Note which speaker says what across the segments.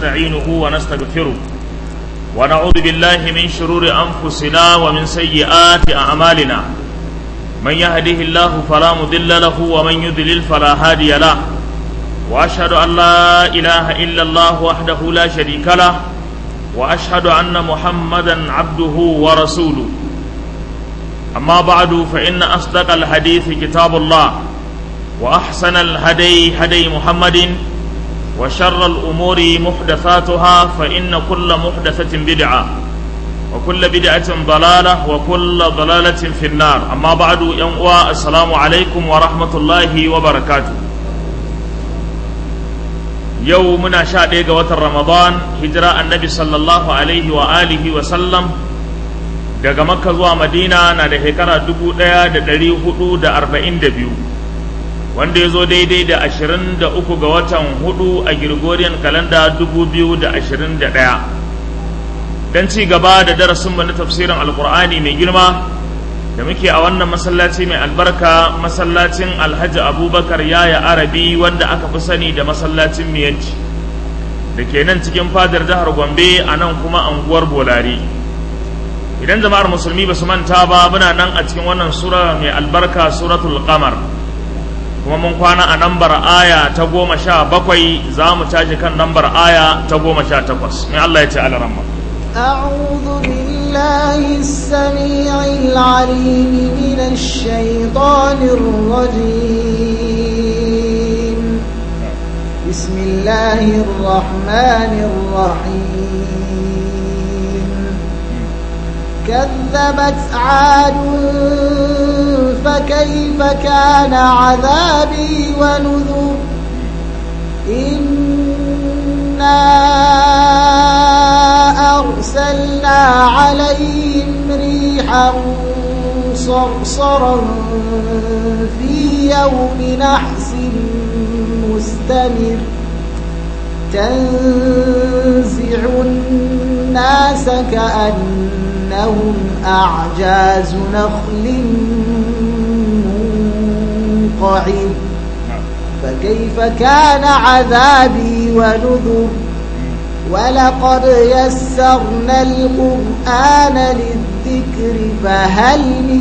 Speaker 1: ونستعينه ونستغفره ونعوذ بالله من شرور أنفسنا ومن سيئات أعمالنا من يهده الله فلا مضل له ومن يضلل فلا هادي له وأشهد أن لا إله إلا الله وحده لا شريك له وأشهد أن محمدا عبده ورسوله أما بعد فإن أصدق الحديث كتاب الله وأحسن الهدي هدي محمد وشر الأمور محدثاتها فإن كل محدثة بدعة وكل بدعة ضلالة وكل ضلالة في النار أما بعد ينقوى السلام عليكم ورحمة الله وبركاته يومنا شادق وتر رمضان هجرة النبي صلى الله عليه وآله وسلم daga makka zuwa madina na da shekara dubu ɗaya da ɗari hudu da arba'in da biyu wanda ya zo daidai da ashirin da uku ga watan hudu a Gregorian kalanda dubu biyu da ashirin da ɗaya don ci gaba da darasinmu na tafsirin alkur'ani mai girma da muke a wannan masallaci mai albarka masallacin alhaji abubakar yaya arabi wanda aka fi sani da masallacin miyanci da ke nan cikin fadar jihar gombe a nan kuma anguwar bolari idan jama'ar musulmi ba su manta ba muna nan a cikin wannan sura mai albarka suratul qamar kuma mun kwana a nambar aya ta goma sha bakwai za mu tashi kan nambar aya ta goma sha takwas mai Allah ya ce alaramma
Speaker 2: أعوذ بالله السميع العليم من الشيطان الرجيم بسم الله الرحمن الرحيم كذبت عاد فكيف كان عذابي ونذر إنا أرسلنا عليهم ريحا صرصرا في يوم نحس مستمر تنزع الناس كأنهم أعجاز نخل منقعر فكيف كان عذابي ونذر ولقد يسرنا القرآن للذكر فهل من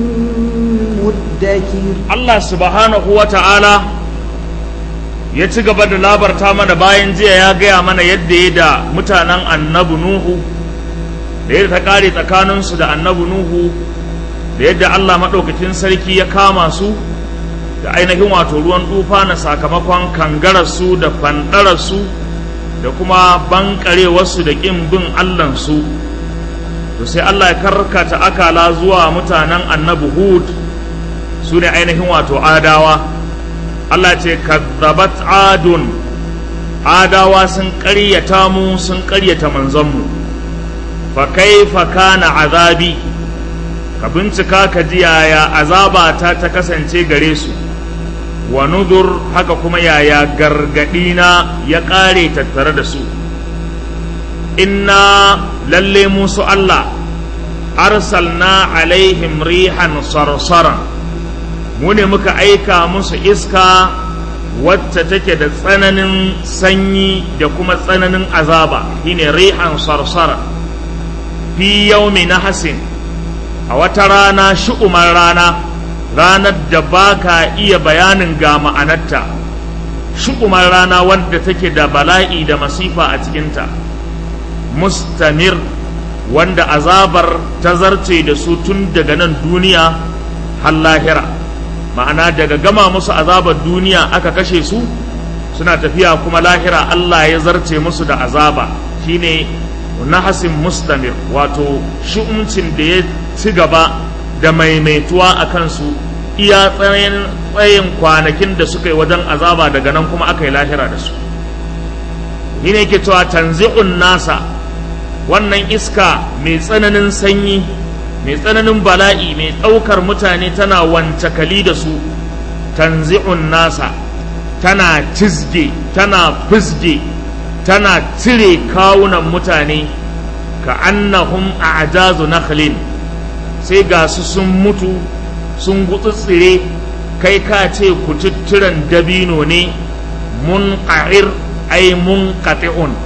Speaker 2: مدكر
Speaker 1: Allah subhanahu wa ta'ala ya ci gaba da labarta mana bayan jiya ya gaya mana yadda ya da mutanen annabi Nuhu da yadda ta ƙare tsakaninsu da annabi Nuhu da yadda Allah maɗaukakin sarki ya kama su da ainihin wato ruwan tufa na sakamakon kangararsu da fanɗararsu da kuma bankarewarsu da ƙin bin Allahnsu to sai Allah ya karkata akala zuwa mutanen annabi Hud su ne ainihin wato adawa Allah ce kazzabat adun adawa sun ƙaryata mu sun ƙaryata manzonmu fa kaifa kana azabi ka bincika ka ji yaya azaba ta ta kasance gare su wa nudur haka kuma yaya gargadina ya ƙare tattare da su inna lalle musu Allah arsalna alaihim rihan sarsaran mu ne muka aika musu iska wacce take da tsananin sanyi da kuma tsananin azaba shine rihan sarsara fi yaumi nahasin a wata rana shu'umar rana ranar da ba ka iya bayanin ga ma'anarta shu'umar rana wadda take da bala'i da masifa a cikinta mustamir wanda azabar ta zarce da su tun daga nan duniya har lahira ma'ana daga gama musu azabar duniya aka kashe su suna tafiya kuma lahira Allah ya zarce musu da azaba shine nahasin mustamir wato shi'umcin da ya ci gaba da maimaituwa a kansu iya tsayin kwanakin da suka yi wajen azaba daga nan kuma aka yi lahira da su shi ne ke cewa tanzi'un nasa wannan iska mai tsananin sanyi mai tsananin bala'i mai ɗaukar mutane tana wancakali da su tanzi'un nasa tana cizge tana fizge tana cire kawunan mutane ka annahum a ajazu nakhlin sai ga su sun mutu sun gutsutsire kai ka ce kututturen dabino ne mun ai mun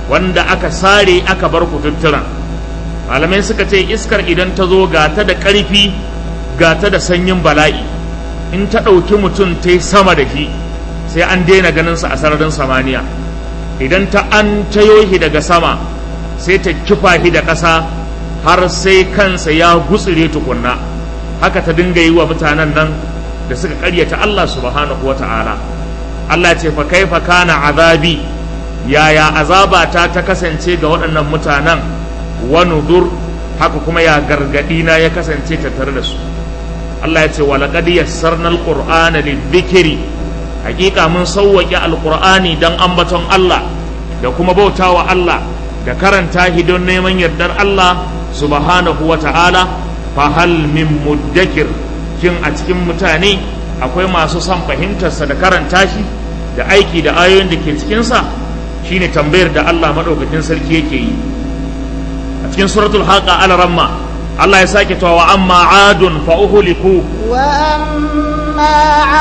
Speaker 1: wanda aka sare aka bar kututturan malamai suka ce iskar idan ta zo ga ta da ƙarfi ga ta da sanyin bala'i in ta ɗauki mutum ta yi sama da shi sai an daina ganinsa a sararin samaniya idan ta an tayo shi daga sama sai ta kifa shi da ƙasa har sai kansa ya gutsire tukunna haka ta dinga yi wa mutanen nan da suka ƙaryata Allah subhanahu wa ta'ala Allah ce fa kaifa kana azabi yaya azabata ta kasance ga waɗannan mutanen wa nudur haka kuma ya gargaɗi na ya kasance tattare da su Allah ya ce wa laqad yassarna alqur'ana lidhikri hakika mun sauwaƙe alqur'ani dan ambaton Allah da kuma bautawa Allah da karanta shi don neman yardar Allah subhanahu wa ta'ala fa hal min muddakir shin a cikin mutane akwai masu son fahimtarsa da karanta shi da aiki da ayoyin da ke cikinsa shine tambayar da Allah maɗaukakin sarki yake yi a cikin suratul haqa al-ramma Allah ya sake cewa wa amma adun fa uhliku
Speaker 2: wa amma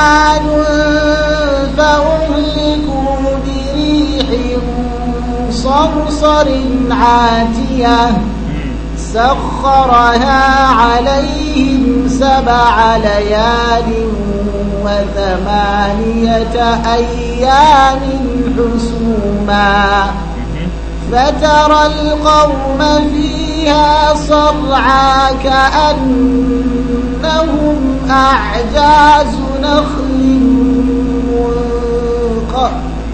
Speaker 2: adun fa uhliku bi rihin sarsarin atiyah سخرها عليهم سبع ليال وثمانية أيام حسوما فترى القوم فيها صرعى كأنهم أعجاز نخل منقر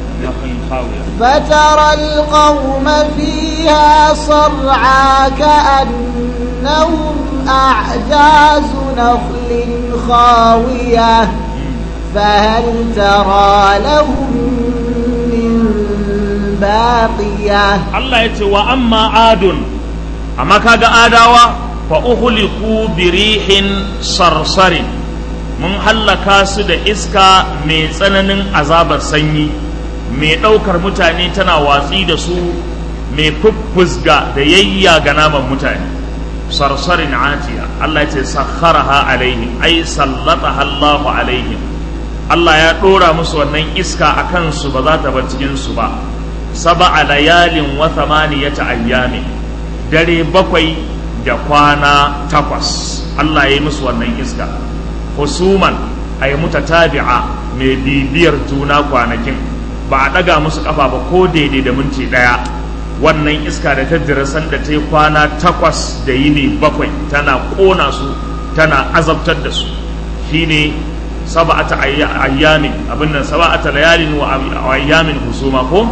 Speaker 2: فترى القوم فيها صرعى كأنهم أعجاز نخل خاوية فهل ترى لهم من باقية
Speaker 1: الله يتي وأما عاد أما كاغا آداوا فأهلكوا بريح صرصر mun hallaka su da iska mai tsananin azabar sanyi mai ɗaukar mutane tana watsi da su mai fuffusga da yayya ga naman mutane sarsarin atiya Allah ya ce sakharaha alaihim ai sallataha Allahu alaihim Allah ya ɗora musu wannan iska a kansu ba za ta bar cikin su ba sab'a layalin wa thamaniyata ayyami dare bakwai da kwana takwas Allah ya yi musu wannan iska husuman ay mutatabi'a mai bibiyar juna kwanakin ba a ɗaga musu ƙafa ba ko daidai da minti ɗaya wannan iska da ta jira sanda ta yi kwana takwas da yini bakwai tana ƙona su tana azabtar da su shine saba'ata ayyamin abin nan saba'ata layalin wa ayyamin husuma ko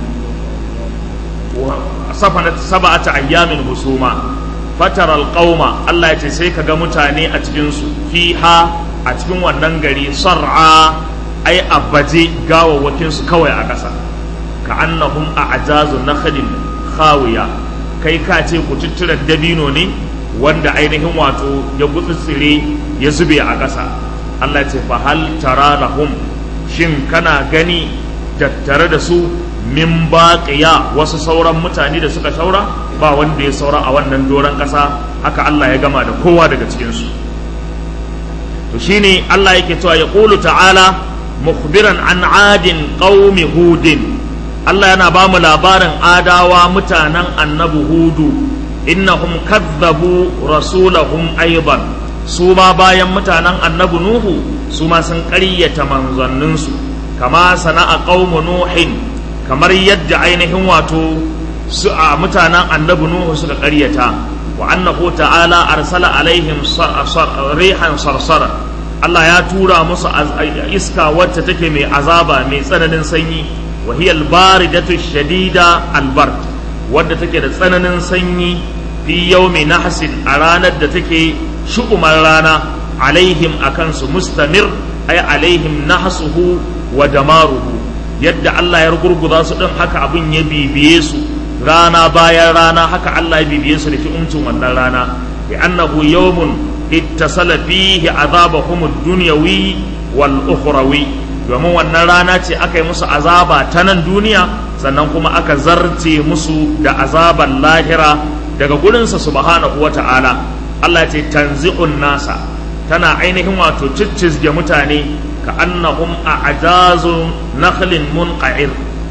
Speaker 1: saba'ata ayyamin husuma fataral qauma Allah ya ce sai ka ga mutane a cikin su fiha a cikin wannan gari sar'a ai abaje gawawwakin su kawai a ƙasa ka annahum a ajazu nakhlin khawiya kai ka ce ku tuttura dabino ne wanda ainihin wato ya gutsutsire ya zube a ƙasa Allah ce fa hal tara lahum shin kana gani tattare da su min baqiya wasu sauran mutane da suka saura ba wanda ya saura a wannan doron ƙasa haka Allah ya gama da kowa daga cikin su to shine Allah yake cewa ya qulu ta'ala mukhbiran an adin qaumi hudin Allah yana ba mu labarin adawa mutanen annabi hudu innahum kadzabu rasulahum aidan su ma bayan mutanen annabi nuhu su ma sun ƙaryata manzanninsu kama sana'a qaumu nuhin kamar yadda ainihin wato su a mutanen annabi nuhu suka ƙaryata wa annahu ta'ala arsala alaihim rihan sarsara Allah ya tura musu iska wacce take mai azaba mai tsananin sanyi wa hiya al-baridatu shadida al-bard wadda take da tsananin sanyi fi yawmi nahsin a ranar da take shu'umar rana alaihim akan su mustamir ay alaihim nahsuhu wa damaruhu yadda Allah ya rugurguza su din haka abin ya bibiye su rana bayan rana haka Allah ya bibiye su da fi'umcin wannan rana bi annahu yawmun ittasala fihi azabahum ad-dunyawi wal ukhrawi domin wannan rana ce aka yi musu azaba ta nan duniya sannan kuma aka zarce musu da azaban lahira daga gurinsa subhanahu wa ta'ala Allah ce tanzi'un nasa tana ainihin wato ciccizge mutane ka annahum a ajazu nakhlin munqa'ir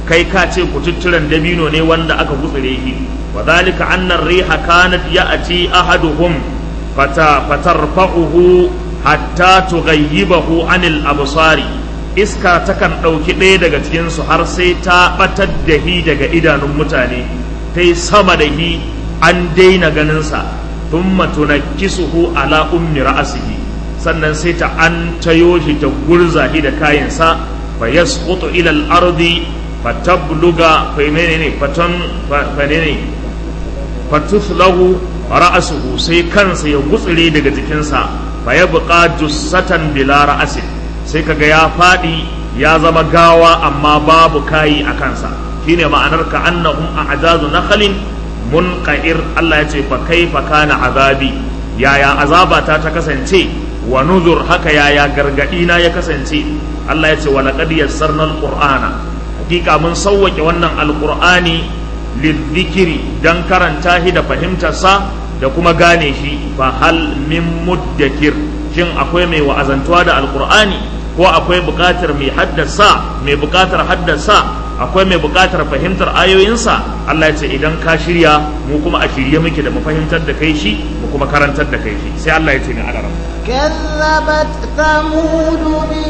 Speaker 1: kai ka ce kututturen dabino ne wanda aka gutsire shi wa zalika anna riha kanat ya'ti ahaduhum fata fatarfa'uhu hatta tughayyibahu anil absari iska takan ɗauki ɗaya daga cikinsu har sai ta ɓatar da hi daga idanun mutane ta yi sama da hi an daina ganinsa thumma tunakkisuhu ala ummi ra'asihi sannan sai ta an tayo shi ta gurza shi da kayansa fa yasqutu ila al-ardi fatabluga fa menene fatan fa menene fatuflahu ra'asuhu sai kansa ya gutsire daga jikinsa fa yabqa jussatan bila ra'asin sai kaga ya fadi ya zama gawa amma babu kayi a kansa shine ma'anar ka annahum a'jazu nakhlin munqa'ir Allah ya ce fa kaifa kana azabi yaya azabata ta kasance wa nuzur haka yaya gargadi na ya kasance Allah ya ce wa laqad yassarna alqur'ana hakika mun sauwake wannan alqur'ani lidhikri dan karanta shi da fahimtar sa da kuma gane shi fa hal min muddakir shin akwai mai wa'azantuwa da alqur'ani ko akwai buƙatar mai haddasa mai buƙatar haddasa akwai mai buƙatar fahimtar ayoyinsa Allah ya ce idan ka shirya mu kuma a shirye muke da mu fahimtar da kai shi mu kuma karantar da kai shi sai Allah ya ce ni alaram
Speaker 2: كذبت ثمود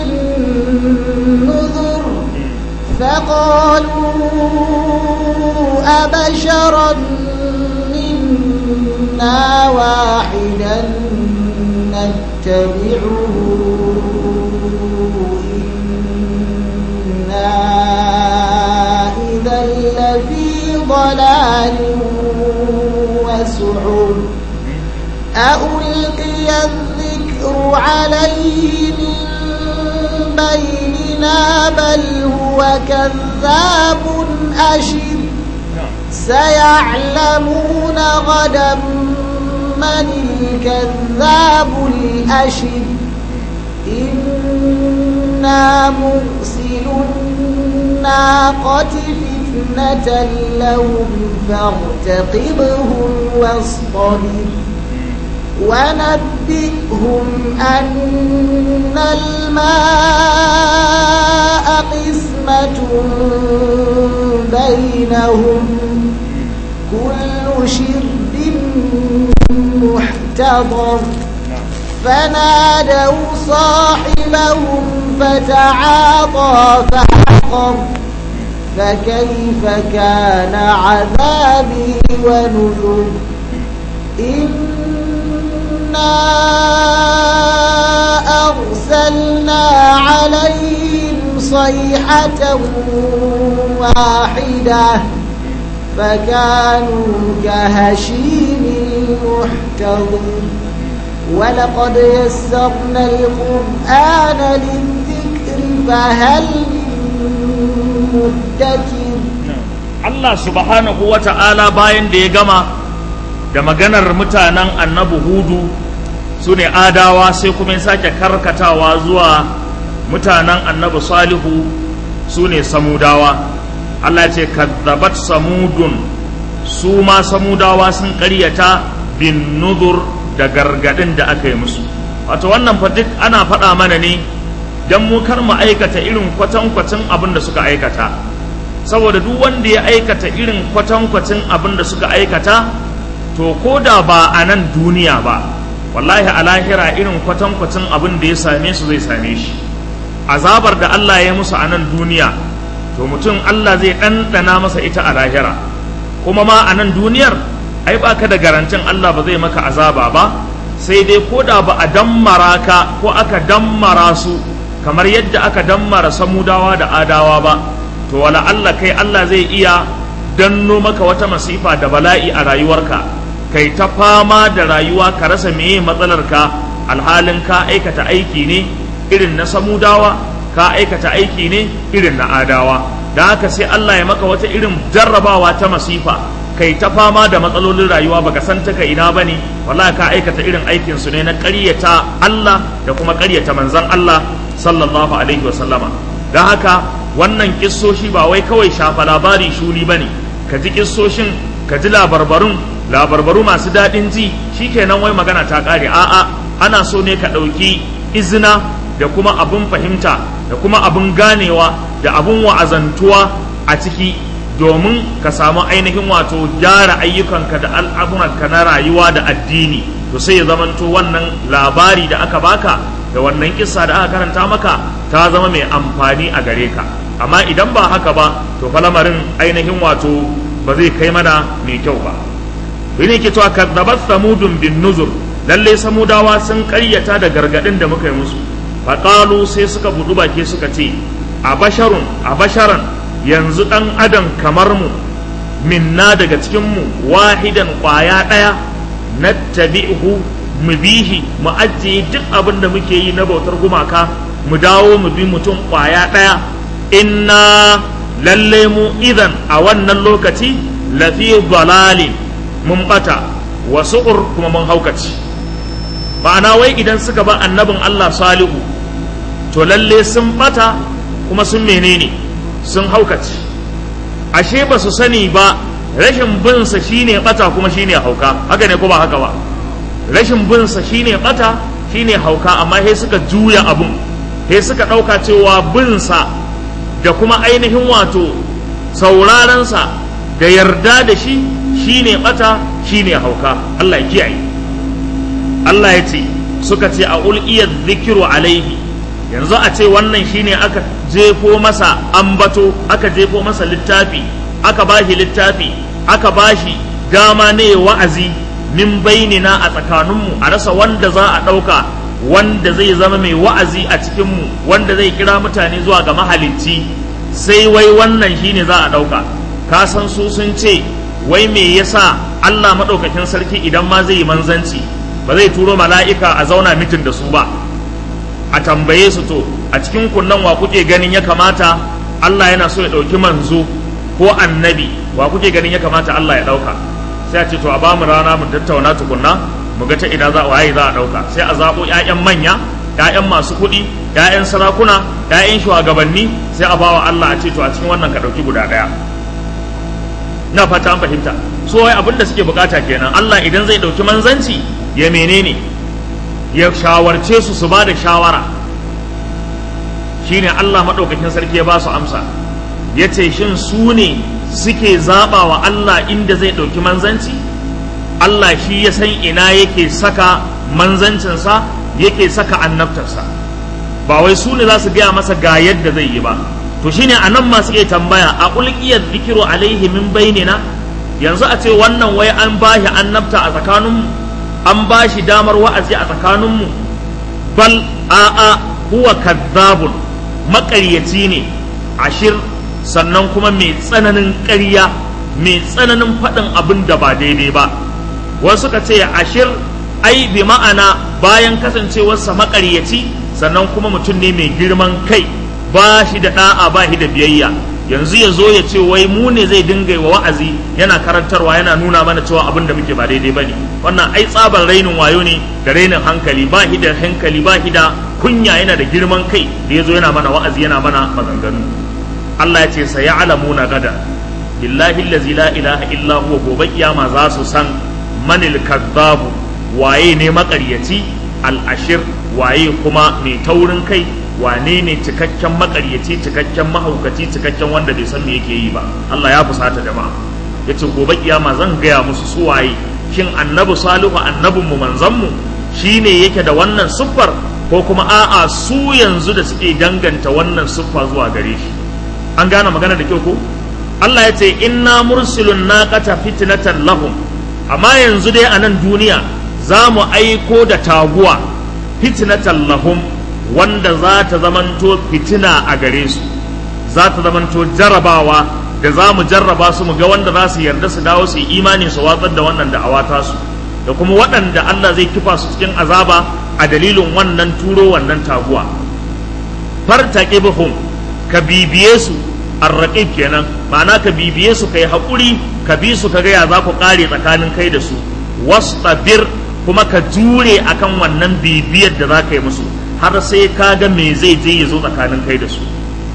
Speaker 2: بالنذر فقالوا أبشرا منا واحدا نتبعه إنا إذا لفي ضلال وسعر ألقي الذكر عليه من بيننا بل هو كذاب أشر سيعلمون غدا من الكذاب الأشر إنا مرسل الناقة فتنة لهم فارتقبهم واصطبر ونبئهم أن الماء قسمة بينهم كل شرب محتضر فنادوا صاحبهم فتعاطى فعقر فكيف كان عذابي ونذر إنا أرسلنا عليهم صيحة واحدة فكانوا كهشيم المحتضر ولقد يسرنا القرآن للذكر فهل من مدكر
Speaker 1: Allah subhanahu wa ta'ala bayan da ya gama da maganar mutanen annabi hudu su ne adawa sai kuma ya sake karkatawa zuwa mutanen annabi salihu su ne samudawa Allah ce kadzabat samudun su ma samudawa sun ƙaryata bin nudur da gargadin da aka yi musu wato wannan fa duk ana faɗa mana ne don mu kar mu aikata irin kwatankwacin abin da suka aikata saboda duk wanda ya aikata irin kwatankwacin abin da suka aikata to ko da ba a nan duniya ba wallahi a lahira irin kwatankwacin abin da ya same su zai same shi azabar da Allah ya musu a nan duniya to mutum Allah zai ɗanɗana masa ita a lahira kuma ma a nan duniyar ai ba ka da garantin Allah ba zai maka azaba ba sai dai ko da ba a dammara ka ko aka dammara su kamar yadda aka dammara samudawa da adawa ba to wala Allah kai Allah zai iya danno maka wata masifa da bala'i a rayuwarka kai ta fama da rayuwa ka rasa meye matsalarka alhalin ka aikata aiki ne irin na samudawa ka aikata aiki ne irin na adawa da haka sai Allah ya maka wata irin jarrabawa ta masifa kai ta fama da matsalolin rayuwa baka san ta ka ina bane wallahi ka aikata irin aikin su ne na ƙaryata Allah da kuma ƙaryata manzon Allah sallallahu alaihi wasallama don haka wannan kissoshi ba wai kawai shafa labari shuni bane ka ji kissoshin ka ji labarbarun labarbaru masu daɗin ji shikenan wai magana ta ƙare a'a ana so ne ka ɗauki izina da kuma abin fahimta da kuma abin ganewa da abin wa'azantuwa a ciki domin ka samu ainihin wato gyara ayyukanka da al'amuranka na rayuwa da addini to sai ya zamanto wannan labari da aka baka da wannan kissa da aka karanta maka ta zama mai amfani a gare ka amma idan ba haka ba to fa lamarin ainihin wato ba zai kai mana mai kyau ba ne ke cewa kadzabat samudun bin nuzur lalle samudawa sun karyata da gargadin da muka yi musu faqalu sai suka budu baki suka ce a basharun a basharan yanzu dan adam kamar mu minna daga cikin mu wahidan kwaya daya nattabi'uhu mu bihi mu ajiye duk abin da muke yi na bautar gumaka mu dawo mu bi mutum kwaya daya inna lalle mu idan a wannan lokaci lafi dalalin mun bata wa su'ur kuma mun haukaci ma'ana wai idan suka ba annabin Allah salihu to lalle sun bata kuma sun menene sun haukaci ashe ba su sani ba rashin binsa shine bata kuma shine hauka haka ne ko ba haka ba rashin binsa shine bata shine hauka amma sai suka juya abun sai suka ɗauka cewa binsa da kuma ainihin wato saurarensa da yarda da shi shine bata shine hauka Allah ya kiyaye Allah ya ce suka ce a ulqiyat zikiru alaihi yanzu a ce wannan shine aka jefo masa ambato aka jefo masa littafi aka bashi littafi aka bashi dama ne wa'azi min bainina a tsakaninmu a rasa wanda za a ɗauka wanda zai zama mai wa'azi a cikinmu wanda zai kira mutane zuwa ga mahalicci sai wai wannan shine za a ɗauka ka san su sun ce wai me yasa Allah maɗaukakin sarki idan ma zai yi manzanci ba zai turo mala'ika a zauna mitin da su ba a tambaye su to a cikin kunnan wa kuke ganin ya kamata Allah yana so ya ɗauki manzo ko annabi wa kuke ganin ya kamata Allah ya ɗauka sai a ce to a ba mu rana mu tattauna tukunna mu ga ta ina za waye za a ɗauka sai a zaɓo 'ya'yan manya 'ya'yan masu kuɗi 'ya'yan sarakuna 'ya'yan shugabanni sai a bawa Allah a ce to a cikin wannan ka ɗauki guda ɗaya na fata an fahimta so wai abin da suke bukata kenan Allah idan zai ɗauki manzanci ya menene ya shawarce su su ba da shawara shine Allah maɗaukakin sarki ya ba su amsa ya ce shin su ne suke zaɓa wa Allah inda zai ɗauki manzanci Allah shi ya san ina yake saka manzancinsa yake saka annabtarsa ba wai su ne za su gaya masa ga yadda zai yi ba to shine a nan masu iya tambaya a ulkiyar zikiru alaihi min bainina yanzu a ce wannan wai an bashi annabta a tsakaninmu an bashi damar wa'azi a tsakaninmu bal a'a huwa kazzabun maƙaryaci ne ashir sannan kuma mai tsananin ƙarya mai tsananin faɗin abin da ba daidai ba wasu ka ce ashir ai bi ma'ana bayan kasancewarsa maƙaryaci sannan kuma mutum ne mai girman kai ba shi da ɗa'a ba shi da biyayya yanzu ya zo ya ce wai mu ne zai dinga wa wa'azi yana karantarwa yana nuna mana cewa abin da muke ba daidai ba ne wannan ai tsabar rainin wayo ne da rainin hankali ba shi da hankali ba shi da kunya yana da girman kai da ya zo yana mana wa'azi yana mana maganganu Allah ya ce sa ya'lamuna gada billahi allazi la ilaha illa huwa gobe kiyama za su san manil kadzabu waye ne makaryaci al-ashir waye kuma mai taurin kai wane ne cikakken makaryaci cikakken mahaukaci cikakken wanda bai san me yake yi ba Allah ya fusata jama'a yace gobe kiyama zan gaya musu su waye shin annabi salihu annabin mu manzon mu shine yake da wannan siffar ko kuma a'a su yanzu da suke danganta wannan siffa zuwa gare shi an gane magana da kyau ko Allah ya ce inna mursilun naqata fitnatan lahum amma yanzu dai a nan duniya za mu aiko da taguwa fitnatan lahum wanda za ta zamanto fitina a gare su za ta zamanto jarabawa da za mu jarraba su mu ga wanda za su yarda su dawo su yi imani su watsar da wannan da'awa ta su da kuma waɗanda Allah zai kifa su cikin azaba a dalilin wannan turo wannan taguwa fartaqibhum ka bibiye su arraqib kenan ma'ana ka bibiye su kai hakuri ka bi su ka ga ya za ku kare tsakanin kai da su wastabir kuma ka jure akan wannan bibiyar da za ka yi musu har sai ka ga me zai je ya zo tsakanin kai da su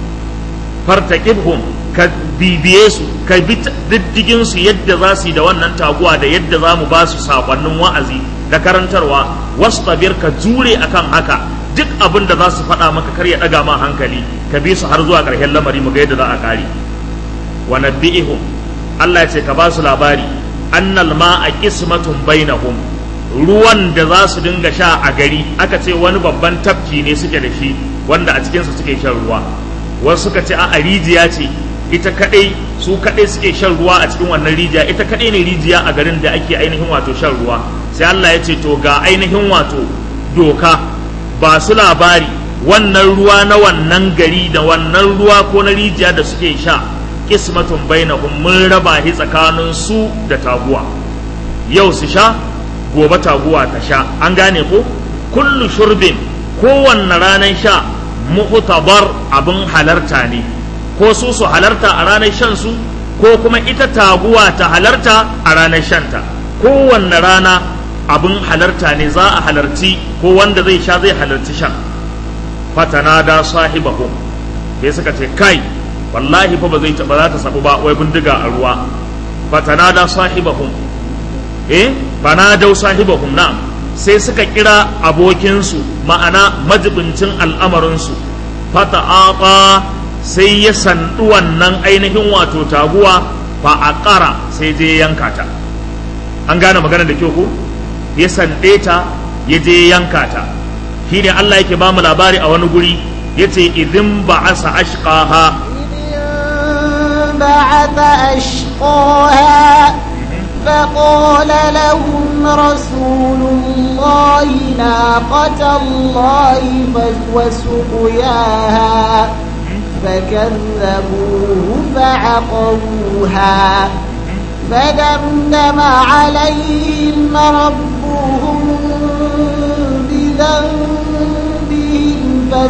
Speaker 1: fartaqibhum ka bibiye su ka bi diddigin su yadda za su yi da wannan taguwa da yadda za mu ba su sakonnin wa'azi da karantarwa wastabir ka jure akan haka duk abin da za su faɗa maka kar ya ɗaga ma hankali ka bi su har zuwa ƙarshen lamari mu ga yadda za a ƙare wa nabbi'ihum Allah ya ce ka ba su labari annal ma'a qismatun bainahum ruwan da za su dinga sha a gari aka ce wani babban tafki ne suke da shi wanda a cikinsa suke shan ruwa wasu suka ce a rijiya ce ita kadai su kadai suke shan ruwa a cikin wannan rijiya ita kadai ne rijiya a garin da ake ainihin wato shan ruwa sai Allah ya ce to ga ainihin wato doka ba su labari wannan ruwa na wannan gari da wannan ruwa ko na rijiya da suke sha kismatun bainahum mun raba shi tsakanin su da taguwa yau su sha gobe taguwa ta sha an gane ko kullu shurbin kowanne ranar sha muhtabar abin halarta ne ko su su halarta a ranar shan su ko kuma ita taguwa ta halarta a ranar shanta kowanne rana abin halarta ne za a halarci ko wanda zai sha zai halarci shan fatana da sahibahum sai suka ce kai wallahi fa ba zai ba za ta sabu ba wai bindiga a ruwa fatana da sahibahum eh bana dau sahibahum na sai suka kira abokinsu ma'ana majibincin al'amarinsu fata'aqa sai ya sandu wannan ainihin wato taguwa fa aqara sai je yanka ta an gane magana da kyau ko ya sande ta ya je yanka ta shine Allah yake bamu labari a wani guri yace idin ba'asa ashqaha
Speaker 2: بعث أشقاها فقال لهم رسول الله ناقة الله وسقياها فكذبوه فعقروها فدمدم عليهم ربهم بذنبهم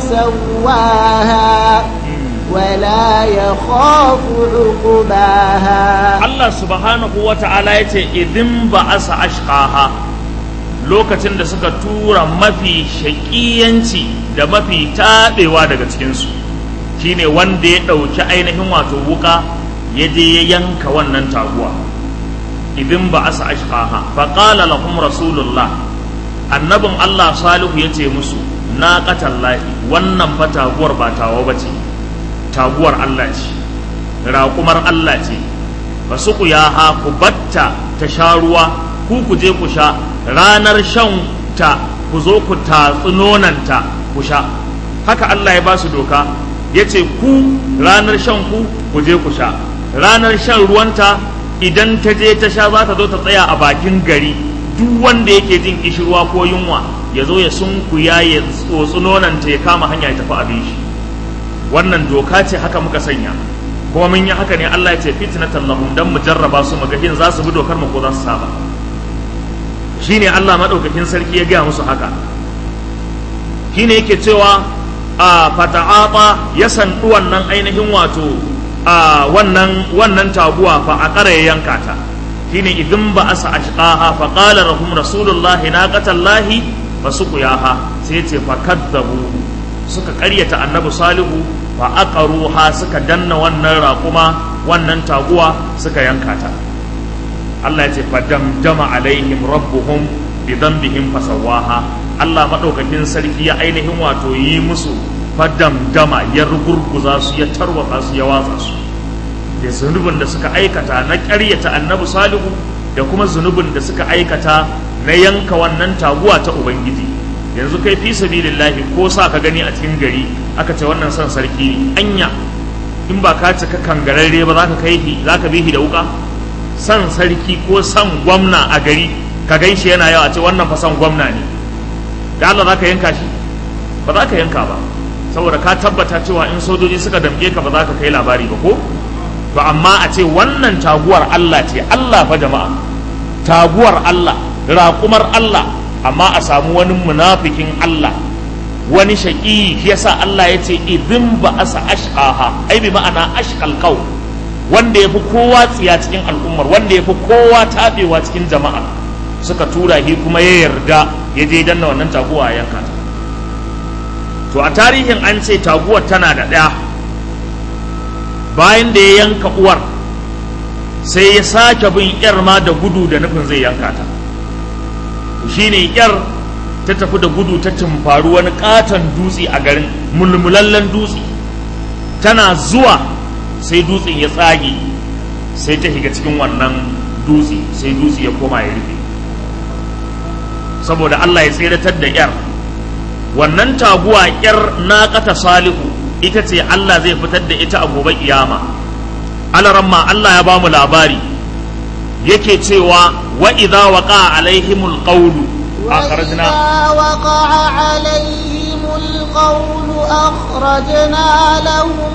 Speaker 2: فسواها ولا يخاف عقباها
Speaker 1: Allah subhanahu wa ta'ala ya ce idin ba asa ashqaha lokacin da suka tura mafi shaƙiyanci da mafi taɓewa daga cikinsu shine wanda ya ɗauki ainihin wato wuka ya je ya yanka wannan taguwa idin ba asa ashqaha faƙala lahum rasulullah annabin Allah salihu ya ce musu na ƙatallahi wannan fa taguwar ba tawa ba ce taguwar Allah ce raƙumar Allah ce ba su ku ya ha ku batta ta sha ruwa ku ku je ku sha ranar shan ta ku zo ku tatsi nonanta ku sha haka Allah ya ba su doka ya ce ku ranar shan ku ku je ku sha ranar shan ruwanta idan ta je ta sha za ta zo ta tsaya a bakin gari duk wanda yake jin kishirwa ko yunwa ya zo ya sunkuya ya tsotsi nonanta ya kama hanya ya tafi abin shi wannan doka ce haka muka sanya kuma mun yi haka ne Allah ya ce fitnatan lahum dan mu jarraba su muga in za su bi dokar mu ko za su saba shine Allah madaukakin sarki ya gaya musu haka shine yake cewa a fata'ata ya sandu wannan ainihin wato a wannan wannan taguwa fa a ƙara ya yanka ta shine idan ba asa ashqaha fa qala lahum rasulullahi naqatallahi fasuqiyaha sai ce fa kadzabu suka ƙaryata annabi salihu fa aqaruha suka danna wannan raƙuma wannan taguwa suka yanka ta Allah ya ce fa damdama alaihim rabbuhum bi dhanbihim fasawaha Allah madaukakin sarki ya ainihin wato yi musu fa damdama ya rugurguza su ya tarwatsa su ya watsa su da zunubin da suka aikata na ƙaryata annabi salihu da kuma zunubin da suka aikata na yanka wannan taguwa ta ubangiji yanzu kai fi sabilillahi ko sa ka gani a cikin gari aka ce wannan son sarki ne anya in ba ka cika kangararre ba za ka kai shi za ka bi shi da wuka son sarki ko son gwamna a gari ka gan shi yana yawa ce wannan fa son gwamna ne da Allah za ka yanka shi ba za ka yanka ba saboda ka tabbata cewa in sojoji suka damke ka ba za ka kai labari ba ko to amma a ce wannan taguwar Allah ce Allah fa jama'a taguwar Allah raƙumar Allah amma a samu wani munafikin Allah wani shaƙi shi yasa Allah ya ce idin ba asa ashqaha ai bi ma'ana ashqal qaw wanda yafi kowa tsiya cikin al'ummar wanda yafi kowa tabewa cikin jama'a suka tura shi kuma ya yarda ya je danna wannan taguwa a yanka ta to a tarihin an ce taguwar tana da ɗaya bayan da ya yanka uwar sai ya sake bin yar ma da gudu da nufin zai yanka ta shine yar ta tafi da gudu ta tumfaru wani katon dutse a garin mulmulallen dutse tana zuwa sai dutsen ya tsage sai ta shiga cikin wannan dutse sai dutse ya koma ya rufe saboda Allah ya tseratar da yar wannan taguwa yar naqata salihu ita ce Allah zai fitar da ita a gobe kiyama alaramma Allah ya bamu labari yake cewa wa idza waqa alaihimul qawlu akhrajna
Speaker 2: وإذا وقع عليهم القول أخرجنا لهم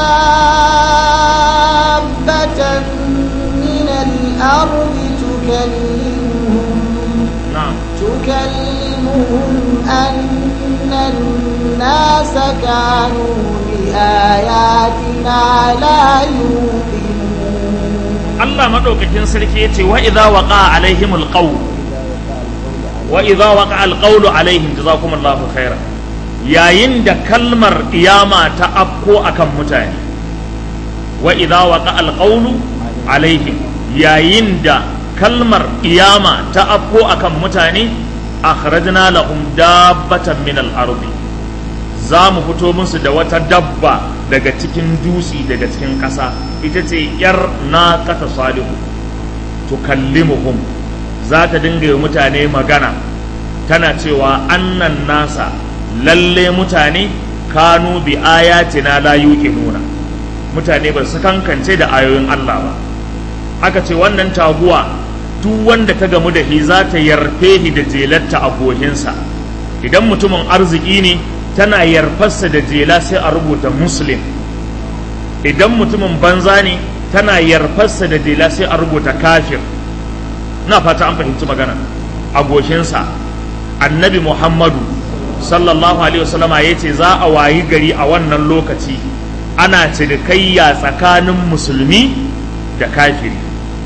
Speaker 2: دابة من الأرض تكلمهم
Speaker 1: na'am
Speaker 2: تكلمهم أن الناس كانوا بآياتنا لا يوقنون
Speaker 1: Allah madaukakin sarki yace wa idza waqa alaihimul qawl wa idza waqa alqawlu alaihim jazakumullahu khairan yayin da kalmar kiyama ta afko akan mutane wa idza waqa alqawlu alaihim yayin da kalmar kiyama ta afko akan mutane akhrajna lahum dabbatan min al-ardi za mu fito musu da wata dabba daga cikin dutse daga cikin ƙasa ita ce yar na kata salihu tukallimuhum za ta dinga yi mutane magana tana cewa annan nasa lalle mutane kanu bi ayatina la yuqinuna mutane ba su kankance da ayoyin Allah ba aka ce wannan taguwa duk wanda ta gamu da shi za ta yarfe shi da jelarta a gohinsa idan mutumin arziki ne tana yarfarsa da jela sai a rubuta muslim idan mutumin banza ne tana yarfarsa da jela sai a rubuta kafir na fata an fahimci magana a goshinsa annabi muhammadu sallallahu alaihi wasallama ya ce za a wayi gari a wannan lokaci ana cinikayya tsakanin musulmi da kafiri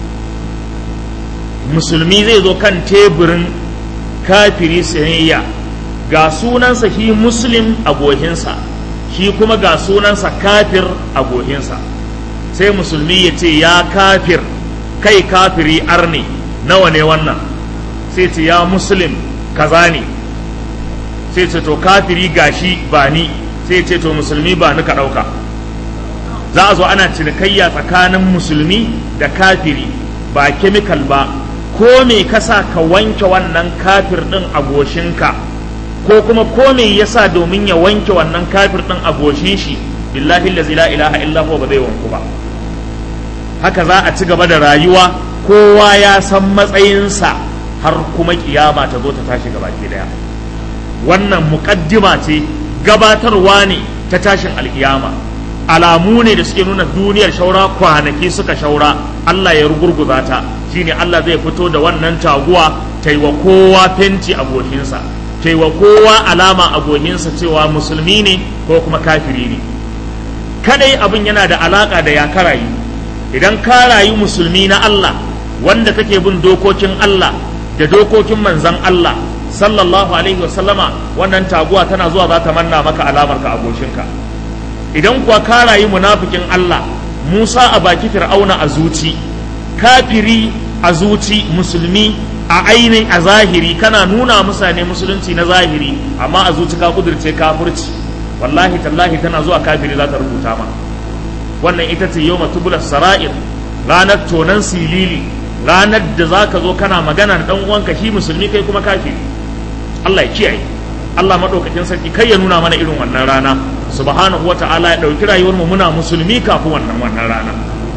Speaker 1: musulmi zai zo kan teburin kafiri sayayya ga sunansa shi muslim a gohinsa shi kuma ga sunansa kafir a gohinsa sai musulmi ya ce ya kafir kai kafiri arne nawa ne wannan sai ce ya muslim kaza ne sai ce to kafiri gashi ba ni sai ce to musulmi ba ni ka ɗauka za a zo ana cinikayya tsakanin musulmi da kafiri ba kemikal ba ko me kasa ka wanke wannan kafir ɗin a goshinka ko kuma ko me yasa domin ya wanke wannan kafir ɗin a goshin shi billahi allazi la ilaha illa huwa ba zai wanku ba haka za a ci gaba da rayuwa kowa ya san matsayinsa har kuma kiyama ta zo ta tashi gaba ke daya wannan muƙaddima ce gabatarwa ne ta tashin alkiyama alamu ne da suke nuna duniyar shaura kwanaki suka shaura Allah ya rugurguza ta shine Allah zai fito da wannan taguwa ta yi wa kowa fenti a goshinsa ta yi wa kowa alama a goshinsa cewa musulmi ne ko kuma kafiri ne kadai abin yana da alaka da ya karayi idan ka rayu musulmi na Allah wanda kake bin dokokin Allah da dokokin manzan Allah sallallahu alaihi wasallama wannan taguwa tana zuwa za ta manna maka alamar ka a goshinka idan kuwa ka rayu munafikin Allah Musa a baki Fir'auna a zuci kafiri a zuci musulmi a ainihin a zahiri kana nuna mutane musulunci na zahiri amma a zuci ka kudurce kafirci wallahi tallahi tana zuwa kafiri za ta rubuta ma wannan ita ce yau matubular sara'ir ranar tonan silili ranar da za ka zo kana magana da ɗan uwanka shi musulmi kai kuma kafiri Allah ya kiyaye Allah maɗaukakin sarki kai ya nuna mana irin wannan rana subhanahu wa ta'ala ya ɗauki rayuwar mu muna musulmi kafin wannan wannan rana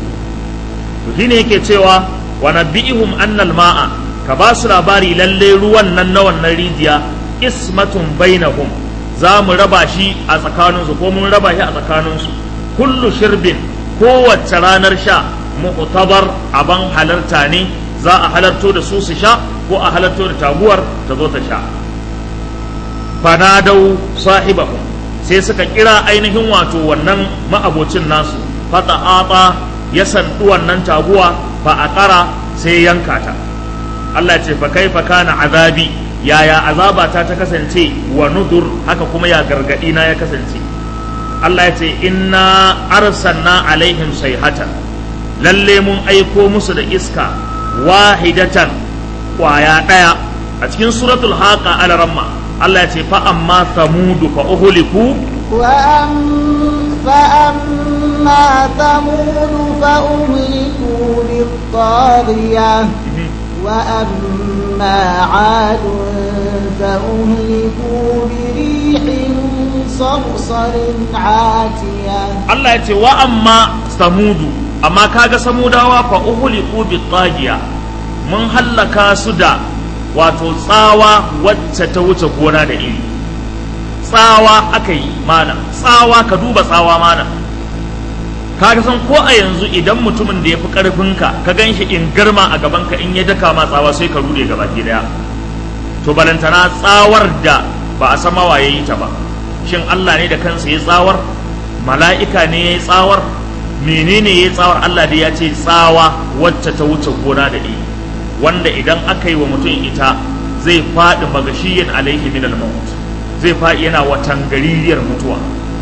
Speaker 1: to shine yake cewa wa nabihum annal ma'a ka ba su labari lalle ruwan nan na wannan rijiya ismatun bainahum za mu raba shi a tsakaninsu ko mun raba shi a tsakaninsu kullu shirbin kowace ranar sha mu'tabar aban halarta ne za a halarto da su su sha ko a halarto da taguwar ta zo ta sha fanadau sahibahum sai suka kira ainihin wato wannan ma'abocin nasu fata ata ya sandu wannan taguwa fa a kara sai yanka ta Allah ce fa kaifa kana azabi yaya azabata ta kasance wa nudur haka kuma ya gargadi na ya kasance Allah ya ce inna arsalna alaihim sayhatan lalle mun aiko musu da iska wahidatan kwaya daya a cikin suratul haqa al-ramma Allah ya ce fa amma samudu fa uhliku
Speaker 2: وأم فأما وأما ثمود فأهلكوا بالطاغية وأما عاد فأهلكوا بريح صرصر عاتية
Speaker 1: Allah ya ce wa amma samudu amma kaga samudawa fa uhliku bi tagiya mun hallaka su da wato tsawa wacce ta wuce gona da iri tsawa aka yi mana tsawa ka duba tsawa mana kaga san ko a yanzu idan mutumin da ya fi karfinka ka gan shi in girma a gabanka in ya daka ma tsawa sai ka rude gaba ki daya to balantana tsawar da ba a sama waye yi ta ba shin Allah ne da kansa ya tsawar mala'ika ne ya yi tsawar menene ya yi tsawar Allah da ya ce tsawa wacce ta wuce gona da iri wanda idan aka yi wa mutum ita zai faɗi magashiyin alaihi min al-maut zai faɗi yana watan gaririyar mutuwa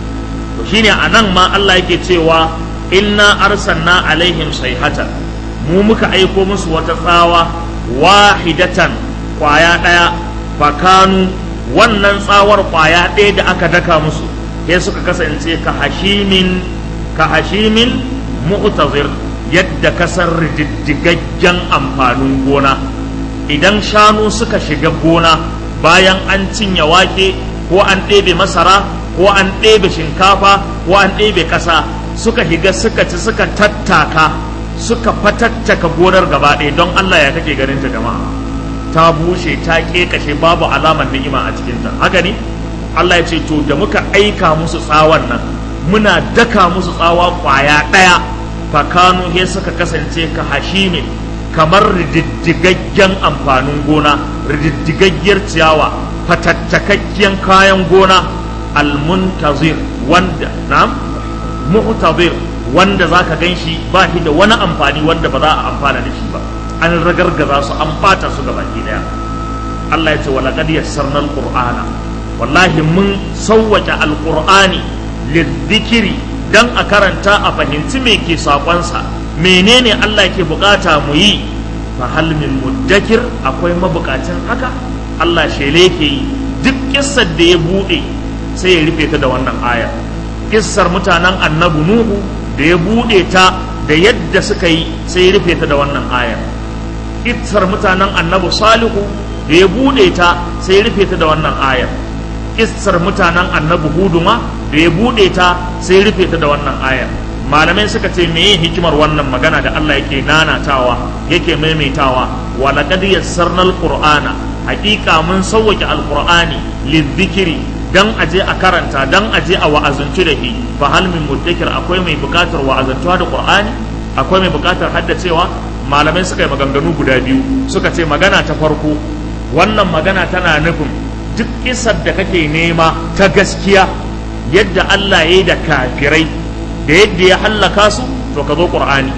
Speaker 1: to shine anan ma Allah yake cewa inna arsalna alaihim sayhatan mu muka aiko musu wata tsawa wahidatan kwaya ɗaya fakanu wannan tsawar kwaya ɗaya da aka daka musu sai suka kasance ka hashimin ka hashimin mu'tazir yadda kasar rididdigaggen amfanin gona idan shanu suka shiga gona bayan an cinye wake ko an ɗebe masara ko an ɗebe shinkafa ko an ɗebe ƙasa suka higa suka ci suka tattaka suka fatattaka gonar gaba ɗaya don Allah ya kake ganin ta jama'a ta bushe ta ƙeƙashe babu alamar ni'ima a cikinta haka ne Allah ya ce to da muka aika musu tsawon nan muna daka musu tsawa kwaya ɗaya fakanu he suka kasance ka hashimin kamar rididdigaggen amfanin gona rididdigaggiyar ciyawa fatattakakken kayan gona almuntazir wanda na mu'tazir wanda zaka gan shi ba shi da wani amfani wanda ba za a amfana da shi ba an ragargaza su an bata su gaba daya Allah ya ce wala qad yassarna alqur'ana wallahi mun sawwake alqur'ani lidhikri dan a karanta a fahimci me ke sakonsa menene Allah ke bukata mu yi fa hal min muddakir akwai mabukacin haka Allah shele ke yi duk kissar da ya bude sai ya rufe ta da wannan aya kissar mutanen annabi nuhu da ya bude ta da yadda suka yi sai ya rufe ta da wannan aya kissar mutanen annabi salihu da ya bude ta sai ya rufe ta da wannan aya kissar mutanen annabi huduma da ya bude ta sai ya rufe ta da wannan aya malamai suka ce meye hikimar wannan magana da Allah yake nanatawa yake maimaitawa wa laqad yassarna alqur'ana haqiqa mun sawwake alqur'ani lidhikri dan aje a karanta dan aje a wa'azantu da shi fa hal min muddakir akwai mai bukatar wa'azantuwa da qur'ani akwai mai bukatar haddacewa malamai suka yi maganganu guda biyu suka ce magana ta farko wannan magana tana nufin duk isar da kake nema ta gaskiya yadda Allah ya yi da kafirai da yadda ya hallaka su to ka zo qur'ani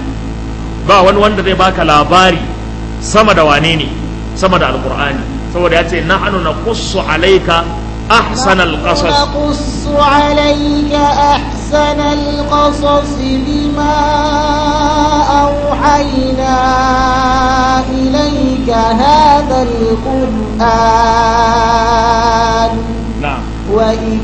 Speaker 1: ba wani wanda zai baka labari sama da wane ne sama da alqur'ani saboda ya ce nahnu naqussu alayka أحسن القصص
Speaker 2: نقص عليك أحسن القصص بما أوحينا إليك هذا القرآن
Speaker 1: نعم
Speaker 2: وإن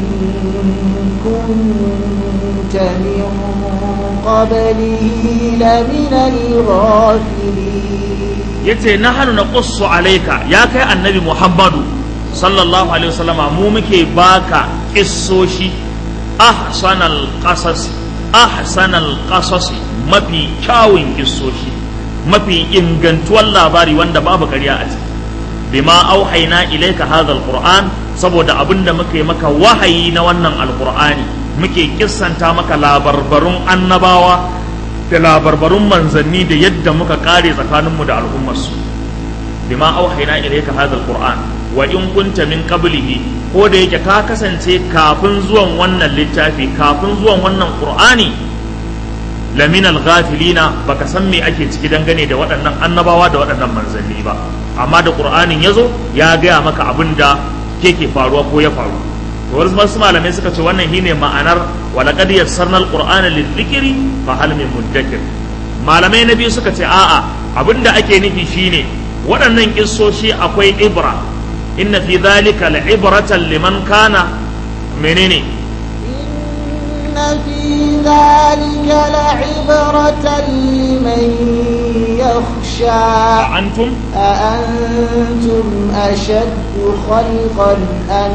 Speaker 2: كنت من قبله لمن الغافلين
Speaker 1: yace nahnu naqussu alayka ya kai annabi Muhammadu sallallahu alaihi wasallama mu muke baka kissoshi ahsanal qasas ahsanal qasas mafi kyawun kissoshi mafi ingantuwar labari wanda babu ƙarya a ciki bima auhaina ilaika hadha alquran saboda abinda muke maka wahayi na wannan alqur'ani muke kissanta maka labarbarun annabawa da labarbarun manzanni da yadda muka kare tsakaninmu da al'ummarsu bima auhaina ilayka hadha alquran wa in kunta min qablihi ko da yake ka kasance kafin zuwan wannan littafi kafin zuwan wannan qur'ani lamin alghafilina baka san me ake ciki dangane da waɗannan annabawa da waɗannan manzanni ba amma da qur'anin yazo ya gaya maka abin da ke faruwa ko ya faru to wasu malamai suka ce wannan shine ma'anar walaqad yassarna alqur'ana lidhikri fa hal min muddakir malamai na biyu suka ce a'a abinda ake nufi shine waɗannan kissoshi akwai ibra inna fi dhalika la'ibratan liman kana menene
Speaker 2: إن في ذلك لعبرة لمن يخشى
Speaker 1: antum
Speaker 2: أأنتم أشد خلقا أم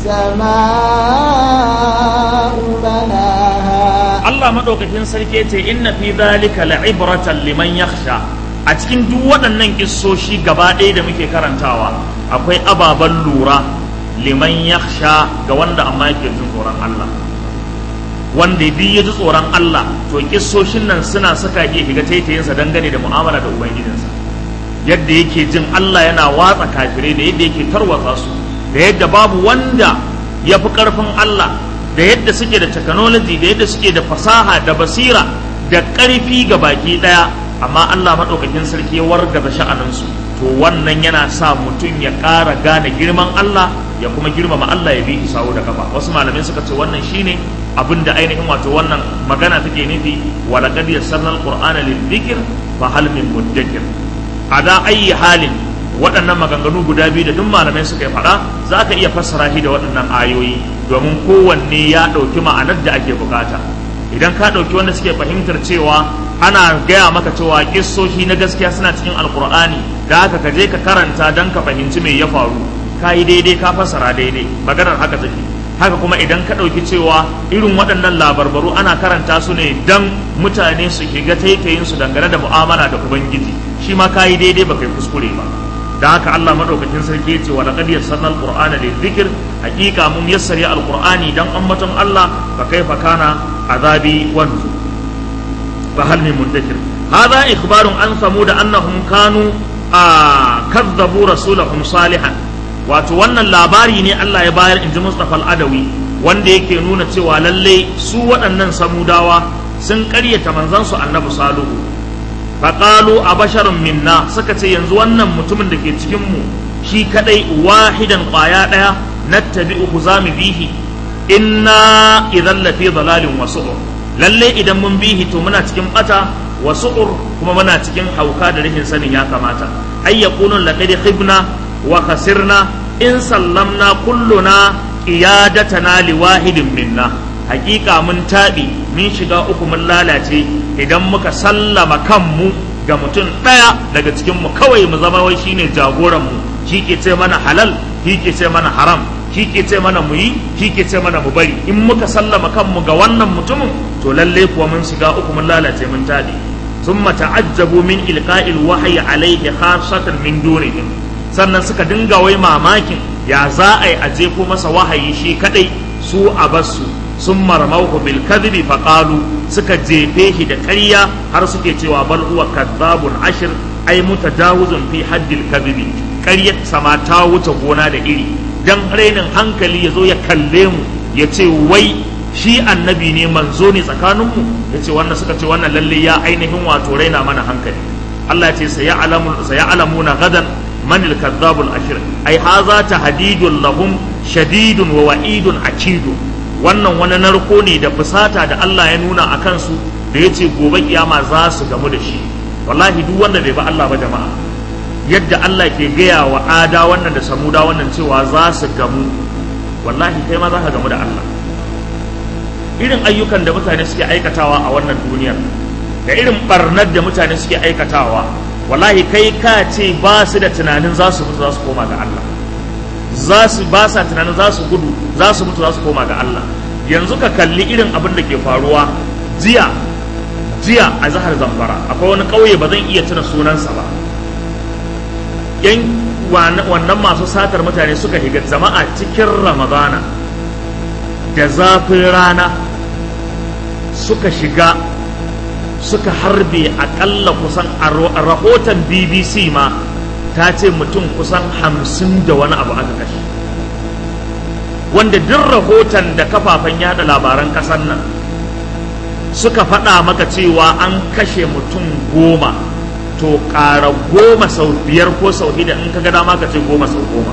Speaker 2: السماء بناها
Speaker 1: Allah madaukakin sarki ce inna fi dhalika la'ibratan liman yakhsha a cikin duk waɗannan kissoshi gaba ɗaya da muke karantawa akwai ababen lura liman yakhsha ga wanda amma yake jin tsoron Allah wanda duk ya ji tsoron Allah to kissoshin nan suna saka ya shiga taitayinsa dangane da mu'amala da ubangijinsa yadda yake jin Allah yana watsa kafirai da yadda yake tarwatsa su da yadda babu wanda ya fi ƙarfin Allah da yadda suke da technology da yadda suke da fasaha da basira da ƙarfi ga baki ɗaya amma Allah maɗaukakin sarki ya wargaza sha'aninsu to wannan yana sa mutum ya ƙara gane girman Allah ya kuma girmama Allah ya bi sawu da kafa wasu malamai suka ce wannan shine abin da ainihin wato wannan magana take nufi wa laqad yassarna alqur'ana lidhikr fa hal min mudakkir ada ayi halin waɗannan maganganu guda biyu da duk malamai suka yi faɗa za ka iya fassara shi da waɗannan ayoyi domin kowanne ya ɗauki ma'anar da ake bukata idan ka ɗauki wanda suke fahimtar cewa ana gaya maka cewa kissoshi na gaskiya suna cikin alkur'ani da haka ka je ka karanta don ka fahimci me ya faru ka yi daidai ka fassara daidai maganar haka take haka kuma idan ka ɗauki cewa irin waɗannan labarbaru ana karanta su ne don mutane su shiga taitayin su dangane da mu'amala da ubangiji shi ma ka yi daidai ba kai kuskure ba da haka Allah madaukakin sarki ya ce wa laqad yassarna alqur'ana lidhikr hakika mun yassari alqur'ani dan ambaton Allah fa kaifa kana azabi wa nuzur fa hal min mudakkir hadha ikhbarun an samud annahum kanu kadzabu rasulahum salihan wato wannan labari ne Allah ya bayar inji Mustafa al-Adawi wanda yake nuna cewa lalle su waɗannan samudawa sun ƙaryata manzansu annabi salihu faƙalu a basharun minna suka ce yanzu wannan mutumin da ke cikinmu shi kadai wahidan ƙwaya ɗaya na tabi'uhu za mu bihi inna idan lafi dalalin wasu lalle idan mun bihi to muna cikin bata wasu kuma muna cikin hauka da rashin sanin ya kamata ay yaqulun laqad khibna wa khasirna in sallamna kulluna qiyadatana liwahidin minna hakika mun taɓi mun shiga uku mun lalace idan muka sallama kanmu ga mutum ɗaya daga cikinmu kawai mu zama wai shine jagoranmu shi ke ce mana halal shi ke ce mana haram shi ke ce mana mu yi shi ke ce mana mu bari in muka sallama kanmu ga wannan mutumin to lalle kuwa mun shiga uku mun lalace mun taɗi ثم تعجبوا من إلقاء الوحي عليه خاصة من دونهم sannan suka dinga wai mamakin ya za a yi aje ko masa wahayi shi kadai su a basu sun marmauhu bil kadhibi faqalu suka jefe shi da ƙarya har suke cewa bal huwa kadhabun ashir ay mutajawizun fi haddil kadhibi ƙaryar sama ta wuce gona da iri dan rainin hankali ya zo ya kalle mu ya ce wai shi annabi ne manzo ne tsakaninmu ya ce wannan suka ce wannan lalle ya ainihin wato raina mana hankali Allah ya ce saya'lamuna gadan man al-kadhabul ashir ai haza tahdidun lahum shadidun wa wa'idun akidun wannan wani narko ne da fusata da Allah ya nuna a kansu da ya ce gobe kiyama za su gamu da shi wallahi duk wanda bai ba Allah ba jama'a yadda Allah ke gaya wa ada wannan da samuda wannan cewa za su gamu wallahi kai ma za ka gamu da Allah irin ayyukan da mutane suke aikatawa a wannan duniyar da irin barnar da mutane suke aikatawa wallahi kai ka ce ba su da tunanin za su mutu za su koma ga Allah za su ba sa tunanin za su gudu za su mutu za su koma ga Allah yanzu ka kalli irin abin da ke faruwa jiya jiya a zahar zamfara akwai wani ƙauye ba zan iya tuna sunansa ba yan wannan masu satar mutane suka higa jama'a cikin ramadana da zafin rana suka shiga suka harbe akalla kusan a rahoton bbc ma ta ce mutum kusan hamsin da wani abu aka kashe wanda duk rahoton da kafafen yada labaran kasar nan suka faɗa maka cewa an kashe mutum goma to ƙara goma sau biyar ko sau hida in ka ga dama ka ce goma sau goma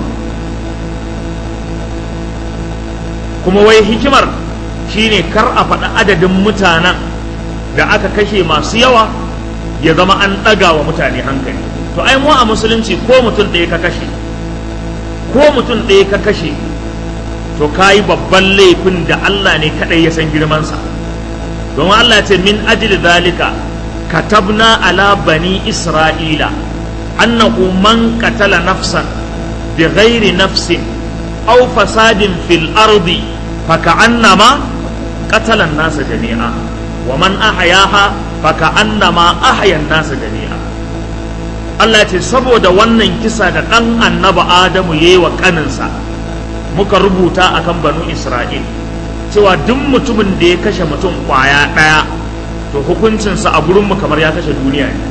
Speaker 1: kuma wai hikimar shine kar a faɗi adadin mutanen da aka kashe masu yawa ya zama an ɗaga wa mutane hankali to ai mu a musulunci ko mutum ɗaya ka kashe ko mutum ɗaya ka kashe to ka yi babban laifin da Allah ne kaɗai ya san girmansa don Allah ce min ajli zalika katabna ala bani isra'ila annahu man qatala nafsan bighairi nafsin aw fasadin fil ardi faka'annama qatala an-nasa jami'a wa man ahyaha faka'annama ahya an-nasa jami'a Allah ce saboda wannan kisa da ɗan annaba Adamu ya yi wa ƙaninsa muka rubuta akan banu Isra'il cewa duk mutumin da ya kashe mutum ƙwaya ɗaya to hukuncinsa a gurinmu kamar ya kashe duniya ne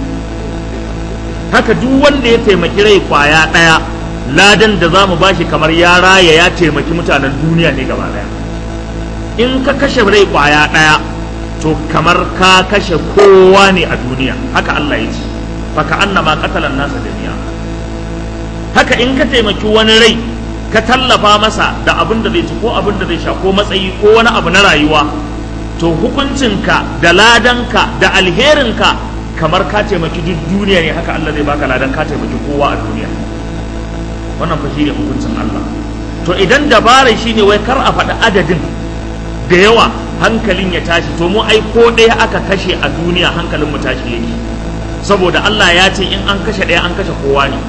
Speaker 1: haka duk wanda ya taimaki rai ƙwaya ɗaya ladan da za mu bashi kamar ya raya ya taimaki mutanen duniya ne gaba ɗaya in ka kashe rai ƙwaya ɗaya to kamar ka kashe kowa ne a duniya haka Allah ya ce faka annama qatalan nasa jami'a haka in ka taimaki wani rai ka tallafa masa da abin da zai ci ko abin da zai sha ko matsayi ko wani abu na rayuwa to hukuncinka da ladanka da alherinka kamar ka taimaki duk duniya ne haka Allah zai baka ladan ka taimaki kowa a duniya wannan fa shine hukuncin Allah to idan dabara shine wai kar a faɗi adadin da yawa hankalin ya tashi to mu ai ko ɗaya aka kashe a duniya hankalin mu tashi yake saboda Allah ya ce in an kashe ɗaya an kashe kowa ne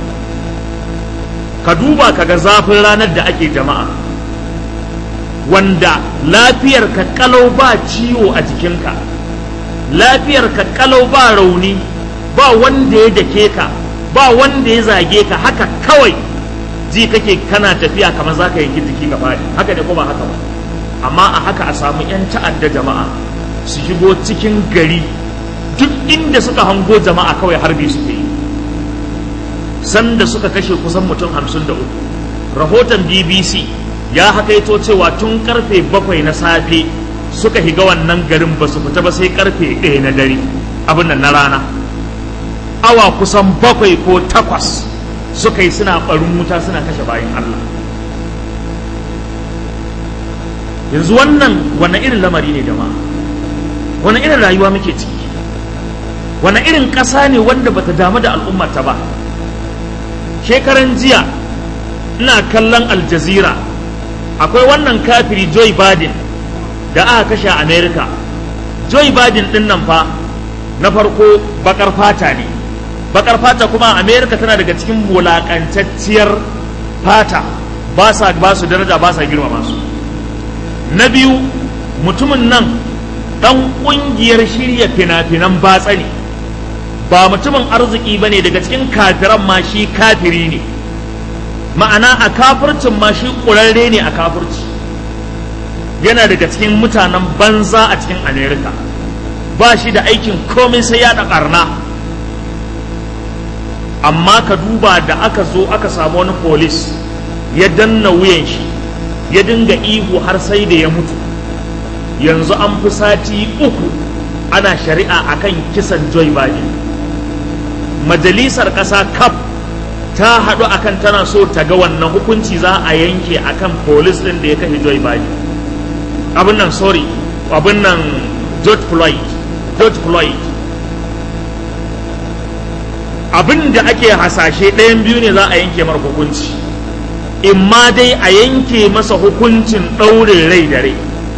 Speaker 1: ka duba ka ga zafin ranar da ake jama'a wanda lafiyar ka kalau ba ciwo a jikinka lafiyar ka kalau ba rauni ba wanda ya dake ka ba wanda ya zage ka haka kawai ji kake kana tafiya kamar za ka yanki jiki ka faɗi haka ne ko ba haka ba amma a haka a samu 'yan ta'adda jama'a su shigo cikin gari duk inda suka hango jama'a kawai harbi suke yi sanda suka kashe kusan mutum hamsin da uku rahoton bbc ya hakaito cewa tun karfe bakwai na safe suka higa wannan garin ba su fita ba sai karfe ɗaya na dare abin nan na rana awa kusan bakwai ko takwas suka yi suna ɓarin wuta suna kashe bayan allah yanzu wannan wannan irin lamari ne jama'a wani irin rayuwa muke ciki wani irin ƙasa ne wanda bata damu da al'ummata ba shekaran jiya ina kallon aljazira akwai wannan kafiri joe biden da aka kashe a america joe biden din nan fa na farko bakar fata ne bakar fata kuma a america tana daga cikin wulakantacciyar fata ba sa ba su daraja ba sa girmama su na biyu mutumin nan dan kungiyar shirya fina-finan batsa ne ba mutumin arziki ba ne daga cikin kafiran ma shi kafiri ne ma'ana a kafircin ma shi ƙurarre ne a kafirci yana daga cikin mutanen banza a cikin amerika ba shi da aikin komai sai ya ƙarna amma ka duba da aka zo aka samu wani polis ya danna wuyan shi ya dinga ihu har sai da ya mutu yanzu an fi sati uku ana shari'a akan kisan joy biden majalisar ƙasa kaf ta haɗu akan tana so ta ga wannan hukunci za a yanke akan polis ɗin da ya kashe joy biden abin nan sorry abin nan george floyd george floyd abin da ake hasashe ɗayan biyu ne za a yanke mara hukunci in ma dai a yanke masa hukuncin ɗaurin rai da rai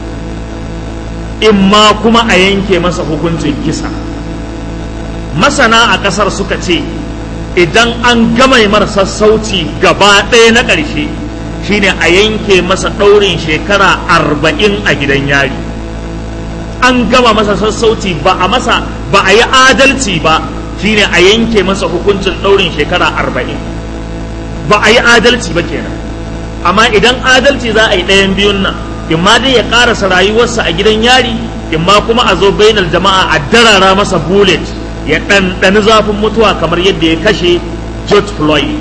Speaker 1: in ma kuma a yanke masa hukuncin kisa masana a ƙasar suka ce idan an gama mar sassauci gaba ɗaya na ƙarshe shine a yanke masa ɗaurin shekara arba'in a gidan yari an gama masa sassauci ba a masa ba a yi adalci ba shine a yanke masa hukuncin ɗaurin shekara arba'in ba a yi adalci ba kenan amma idan adalci za a yi ɗayan biyun nan in ma dai ya ƙarasa rayuwarsa a gidan yari in ma kuma a zo bainar jama'a a darara masa bullet ya ɗanɗani zafin mutuwa kamar yadda ya kashe George Floyd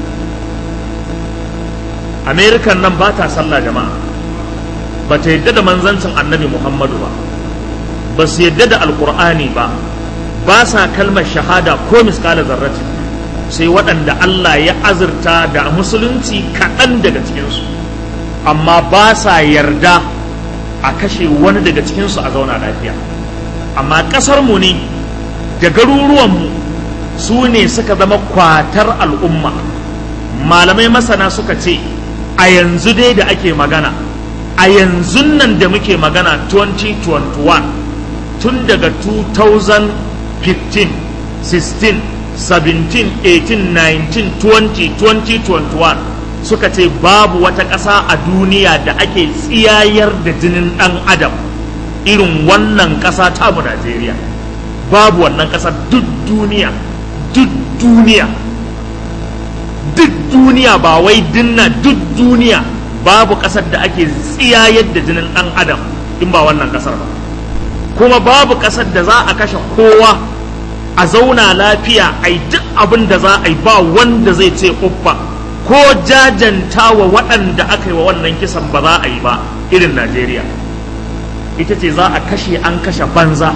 Speaker 1: Amerikan nan ba ta sallah jama'a ba ta yadda da manzancin annabi Muhammadu ba ba su yadda da alkur'ani ba ba sa kalmar shahada ko miskala zarrati sai waɗanda Allah ya azurta da musulunci kaɗan daga cikinsu amma ba sa yarda a kashe wani daga cikinsu a zauna lafiya amma ƙasarmu ne da garuruwanmu su ne suka zama kwatar al'umma malamai masana suka ce a yanzu dai da ake magana a yanzu nan da muke magana 2021 tun daga 2015 16 17 18 19 20 2021 suka ce babu wata ƙasa a duniya da ake tsiyayar da jinin ɗan adam irin wannan ƙasa tamu Najeriya babu wannan ƙasa duk duniya duk duniya duk duniya ba wai dinna duk duniya babu ƙasar da ake tsiyayar da jinin ɗan adam in ba wannan ƙasar ba kuma babu ƙasar da za a kashe kowa a zauna lafiya a yi duk abin da za a yi ba wanda zai ce uffa ko jajanta wa waɗanda aka yi wa wannan kisan ba za a yi ba irin najeriya ita ce za a kashe an kashe banza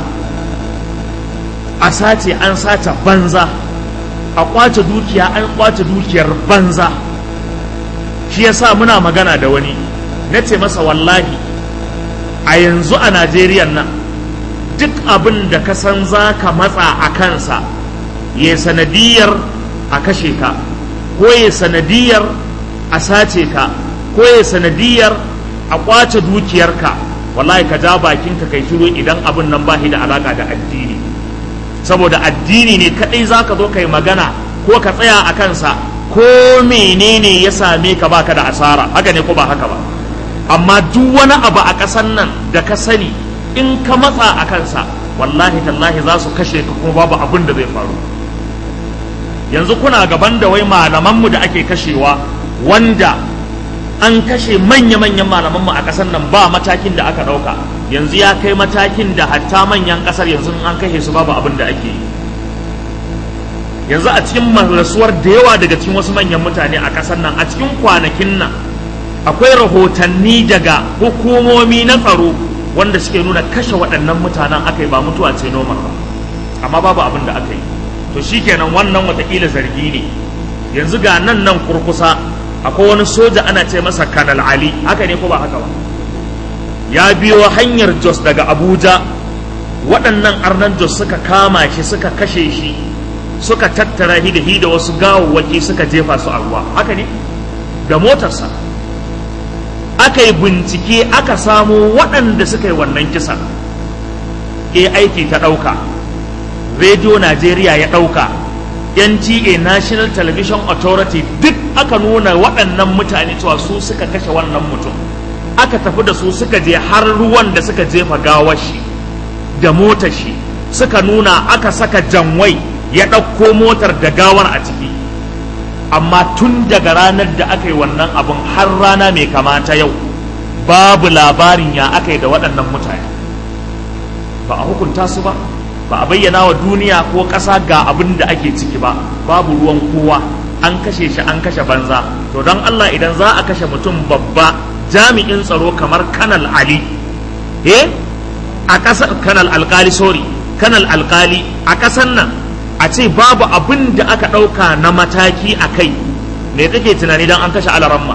Speaker 1: a sace an sace banza a kwace dukiya an kwace dukiyar banza shi yasa muna magana da wani na ce masa wallahi a yanzu a najeriya nan duk abin da ka san za ka matsa a kansa ya sanadiyar a kashe ka ko ya sanadiyar a sace ka ko ya sanadiyar a kwace dukiyarka wallahi ka ja bakinka kai shiru idan abin nan ba da alaka da addini saboda addini ne kadai za ka zo kai magana ko ka tsaya a kansa ko menene ya same ka baka da asara haka ne ko ba haka ba amma duk wani abu a ƙasan nan da ka sani in ka matsa a kansa wallahi tallahi za su kashe ka kuma babu abin da zai faru yanzu kuna gaban da wai malamanmu da ake kashewa wanda an kashe manya-manyan malamanmu a ƙasar nan ba matakin da aka ɗauka yanzu ya kai matakin da hatta manyan ƙasar yanzu an kashe su babu abin da ake yi yanzu a cikin rasuwar da yawa daga cikin wasu manyan mutane a ƙasar nan a cikin kwanakin nan akwai rahotanni daga hukumomi na tsaro wanda suke nuna kashe waɗannan mutanen aka yi ba mutuwa ce noma ba amma babu abin da aka yi to shikenan wannan watakila zargi ne yanzu ga nan nan kurkusa akwai wani soja ana ce masa kanal ali haka ne ko ba haka ba ya biyo hanyar jos daga abuja waɗannan arnan jos suka kama shi suka kashe shi suka tattara shi da hi da wasu gawawwaki suka jefa su a ruwa haka ne da motarsa aka yi bincike aka samo waɗanda suka yi wannan kisan e aiki ta ɗauka radio najeriya ya ɗauka nta national television authority duk aka nuna waɗannan mutane cewa su suka kashe wannan mutum aka tafi da su suka je har ruwan da suka jefa gawar shi da motar shi suka nuna aka saka janwai ya ɗauko motar da gawar a ciki amma tun daga ranar da aka yi wannan abin har rana mai kamata yau babu labarin ya aka yi da waɗannan mutane ba a hukunta su ba ba a bayyana wa duniya ko ƙasa ga abin da ake ciki ba babu ruwan kowa an kashe shi an kashe banza to don Allah idan za a kashe mutum babba jami'in tsaro kamar kanal ali eh a ƙasar kanal alkali sorry kanal alkali a ƙasar nan a ce babu abin da aka ɗauka na mataki a kai me kake tunani don an kashe alaramma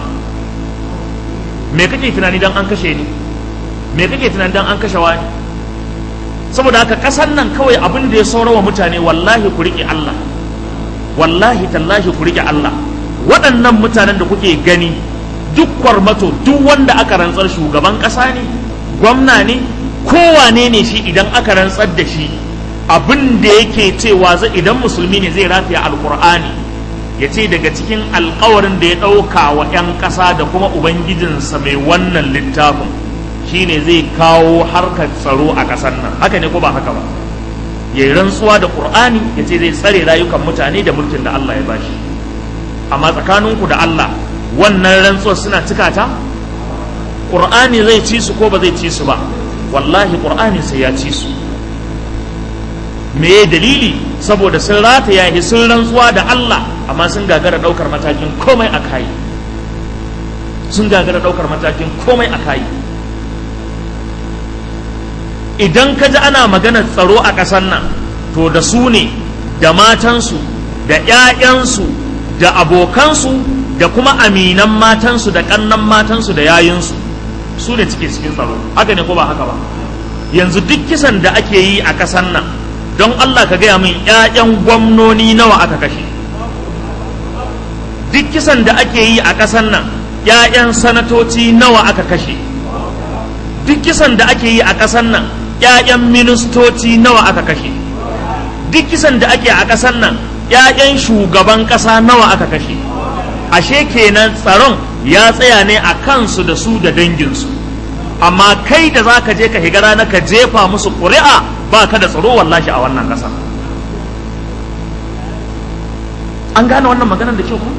Speaker 1: me kake tunani don an kashe ni me kake tunani don an kashe wani saboda haka ƙasar nan kawai abin da ya saurawa mutane wallahi ku riƙe Allah wallahi tallahi ku riƙe Allah waɗannan mutanen da kuke gani duk kwarmato duk wanda aka rantsar shugaban ƙasa ne gwamna ne kowane ne shi idan aka rantsar da shi abin da yake cewa zai idan musulmi ne zai rafiya alkur'ani ya ce daga cikin alkawarin da ya ɗauka wa 'yan ƙasa da kuma ubangijinsa mai wannan littafin shine zai kawo harkar tsaro a ƙasar nan haka ne ko ba haka ba ya yi rantsuwa da ƙur'ani ya ce zai tsare rayukan mutane da mulkin da Allah ya bashi amma tsakaninku da Allah wannan rantsuwar suna cika ta ƙur'ani zai ci su ko ba zai ci su ba wallahi ƙur'ani sai ya ci su me dalili saboda sun rataya shi sun rantsuwa da Allah amma sun gagara daukar matakin komai a kai sun gagara daukar matakin komai a kai idan ka ji ana maganar tsaro a ƙasar nan to da su ne da matansu da 'ya'yansu da abokansu da kuma aminan matansu da ƙannan matansu da yayinsu su ne cike cikin tsaro haka ne ko ba haka ba yanzu duk kisan da ake yi a ƙasar nan don Allah ka gaya min ‘ya'yan gwamnoni nawa aka kashe duk kisan da ake yi a ƙasar nan ‘ya'yan sanatoci nawa aka kashe duk kisan da ake yi a ƙasar nan 'ya'yan ministoci nawa aka kashe duk kisan da ake a ƙasar nan 'ya'yan shugaban ƙasa nawa aka kashe ashe kenan tsaron ya tsaya ne a kansu da su da danginsu amma kai da za ka je ka higa rana ka jefa musu ƙuri'a ba ka da tsaro wallashi a wannan ƙasa an gane wannan maganar da kyau ko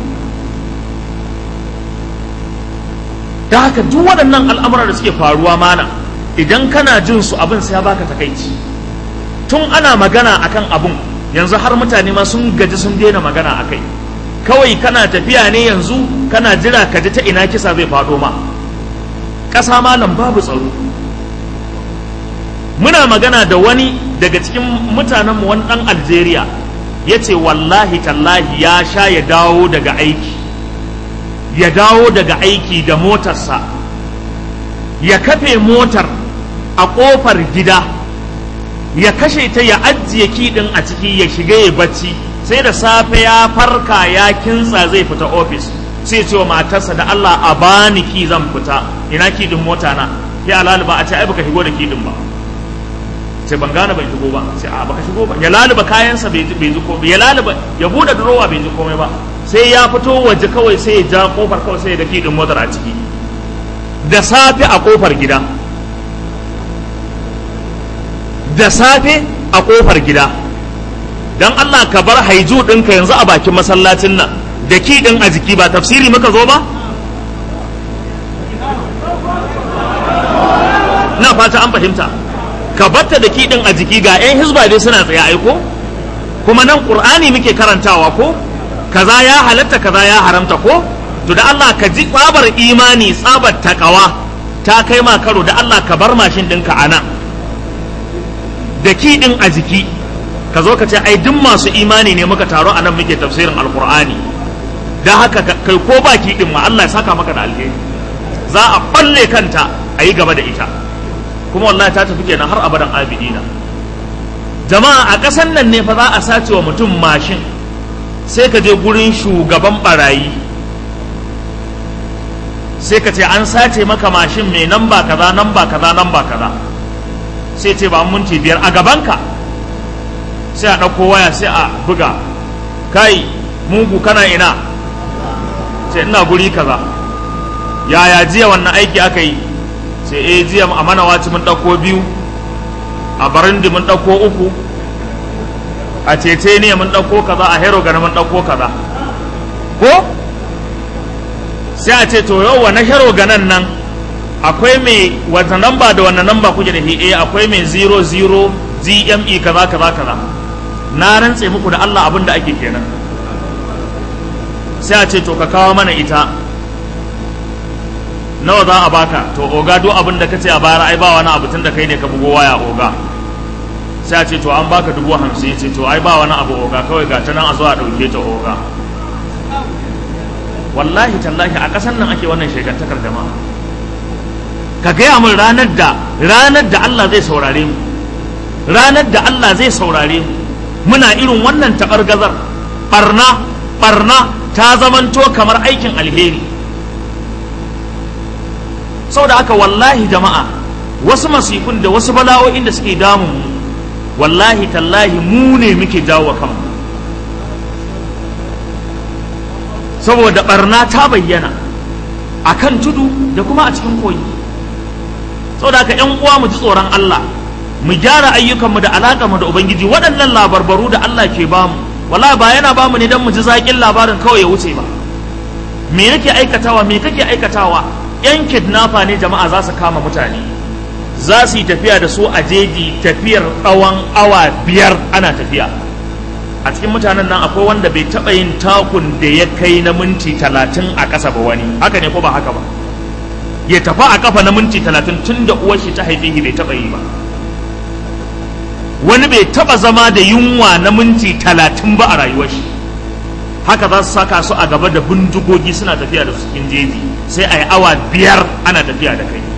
Speaker 1: da haka duk waɗannan al'amura da suke faruwa mana idan kana jin su abin sai ya baka takaici tun ana magana akan abun yanzu har mutane ma sun gaji sun daina magana akai kawai kana tafiya ne yanzu kana jira ka ji ta ina kisa zai faɗo ma ƙasa malam babu tsaro muna magana da wani daga cikin mutanenmu wani ɗan algeria ya ce wallahi tallahi ya sha ya dawo daga aiki ya dawo daga aiki da motarsa ya kafe motar a ƙofar gida ya kashe ta ya ajiye kiɗin a ciki ya shiga ya bacci sai da safe ya farka ya kintsa zai fita ofis sai ce wa matarsa da Allah a bani ki zan fita ina kiɗin mota na ya laluba a ce ai baka shigo da kiɗin ba sai ban gane ban shigo ba sai a baka shigo ba ya laluba kayansa bai ji ko ya laluba ya bude durowa bai ji komai ba sai ya fito waje kawai sai ya ja kofar kawai sai ya ga kiɗin motar a ciki da safe a kofar gida da safe a kofar gida don Allah ka bar haiju ɗinka yanzu a bakin masallacin nan da ki ɗin a jiki ba tafsiri muka zo ba na fata an fahimta ka batta da ki ɗin a jiki ga 'yan hizba dai suna tsaye aiko kuma nan ƙur'ani muke karantawa ko kaza ya halatta kaza ya haramta ko to da Allah ka ji tsabar imani tsabar takawa ta kai ma karo da Allah ka bar mashin ɗinka a nan da ki ɗin a jiki ka zo ka ce ai duk masu imani ne muka taro a nan muke tafsirin alkur'ani da haka kai ko ba ki ɗin ma Allah ya saka maka da alheri za a balle kanta a yi gaba da ita kuma wallahi ta tafi kenan har abadan abidina jama'a a ƙasan nan ne fa za a sace wa mutum mashin sai ka je gurin shugaban barayi sai ka ce an sace maka mashin mai namba kaza namba kaza namba kaza sai ce ba minti biyar a gabanka sai a ɗauko waya sai a buga kai mugu kana ina sai ina guri kaza yaya jiya wannan aiki aka yi sai eh jiya a mana waci mun ɗauko biyu a barindi mun ɗauko uku a cece ne mun ɗauko kaza a hero gana mun ɗauko kaza ko sai a ce to yau wa na hero ganan nan akwai mai wata namba da wannan namba kuke da eh akwai mai 00 GME kaza kaza kaza na rantse muku da Allah abin da ake kenan sai a ce to ka kawo mana ita nawa za a baka to oga duk abin da kace a bayar ai ba wani abu tun da kai ne ka bugo waya oga sai a ce to an baka dubu hamsin ce to ai ba wani abu oga kawai ga ta nan a zo a ɗauke ta oga wallahi tallahi a ƙasar nan ake wannan shekantakar jama'a ka gaya min ranar da ranar da Allah zai saurare mu ranar da Allah zai saurare mu muna irin wannan taɓargazar ɓarna ɓarna ta zamanto kamar aikin alheri saboda haka wallahi jama'a wasu masifin da wasu bala'o'in da suke damun mu wallahi tallahi mu ne muke jawo kanmu saboda barna ta bayyana a kan tudu da kuma a cikin koyi saboda haka yan uwa mu ji tsoron Allah mu gyara ayyukanmu da alaƙarmu da ubangiji waɗannan labarbaru da Allah ke bamu wallahi ba yana bamu ne don mu ji zaƙin labarin kawai ya wuce ba me nake aikatawa me kake aikatawa yan kidnapper ne jama'a za su kama mutane za su yi tafiya da su a jeji tafiyar tsawon awa biyar ana tafiya a cikin mutanen nan akwai wanda bai taɓa yin takun da ya kai na minti talatin a ƙasa ba wani haka ne ko ba haka ba ya tafi a ƙafa na minti talatin tun da uwar shi ta haife shi bai taɓa yi ba wani bai taɓa zama da yunwa na minti talatin ba a rayuwar shi haka za su saka su a gaba da bindigogi suna tafiya da su cikin jeji sai a yi awa biyar ana tafiya da kai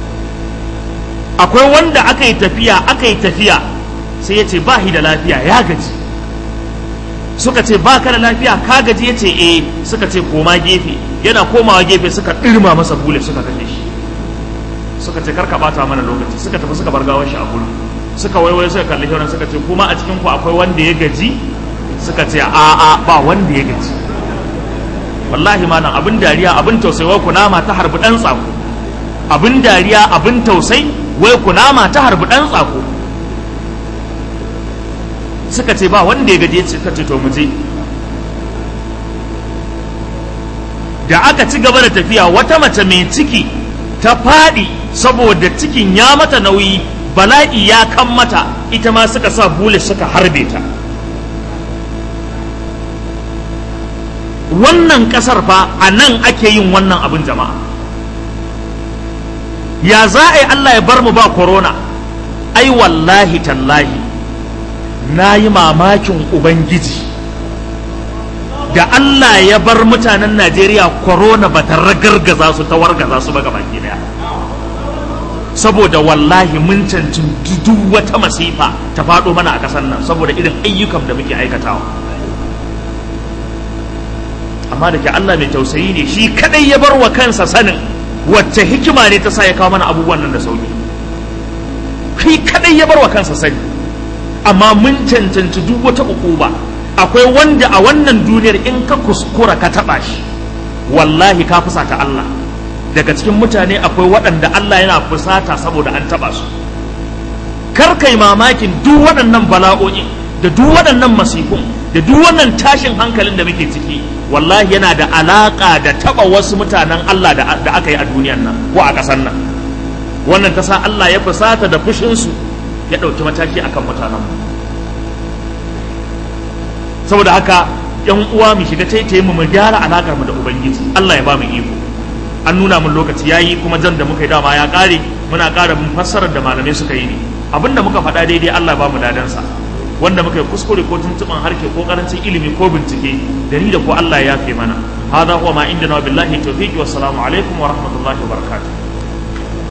Speaker 1: akwai wanda aka yi tafiya aka yi tafiya sai ya ce ba shi da lafiya ya gaji suka ce ba ka da lafiya ka gaji ya ce eh suka ce koma gefe yana komawa gefe suka ɗirma masa bule suka kashe shi suka ce karka bata mana lokaci suka tafi suka bar gawar shi a gurin suka waiwaye suka kalli shauran suka ce kuma a cikin ku akwai wanda ya gaji suka ce a a ba wanda ya gaji wallahi malam abin dariya abin tausayi wai kunama ta harbi dan tsako abin dariya abin tausayi wai kunama ta harbi dan tsako suka ce ba wanda ya gaje suka ce to mu je da aka ci gaba da tafiya wata mace mai ciki ta faɗi saboda cikin ya mata nauyi bala'i ya kan mata ita ma suka sa bule suka harbe ta wannan ƙasar fa a nan ake yin wannan abin jama'a ya za a yi Allah ya bar mu ba korona ai wallahi tallahi na yi mamakin ubangiji da Allah ya bar mutanen Najeriya korona ba ta ragargaza su ta wargaza su ba gabaki daya saboda wallahi mun cancin duk wata masifa ta faɗo mana a ƙasar nan saboda irin ayyukan da muke aikatawa amma da ke Allah mai tausayi ne shi kadai ya bar wa kansa sanin wacce hikima ne ta sa ya kawo mana abubuwan nan da sauki shi kadai ya bar wa kansa sani amma mun cancanci duk wata ukuba akwai wanda a wannan duniyar in ka kuskura ka taba shi wallahi ka fusata Allah daga cikin mutane akwai waɗanda Allah yana fusata saboda an taba su kar kai mamakin duk waɗannan bala'o'i da duk waɗannan masifun da duk wannan tashin hankalin da muke ciki wallahi yana da alaka da taba wasu mutanen Allah da, da aka yi a duniyan nan ko a ƙasar nan wannan ta sa Allah ya fusata da fushinsu ya ɗauki mataki akan mutanen saboda haka yan uwa mu shiga taitaye mu mu gyara alakar mu da ubangiji Allah ya ba mu iko an nuna mun lokaci yayi kuma jan da muka yi dama ya kare muna ƙara mun fassarar da malamai suka yi ne abinda muka faɗa daidai Allah ba mu dadansa wanda muka yi kuskure ko tuntuban harke ko karancin ilimi ko bincike da ni da ko Allah ya yafe mana hada huwa ma indana billahi tawfiqi wassalamu alaikum wa rahmatullahi wa barakatuh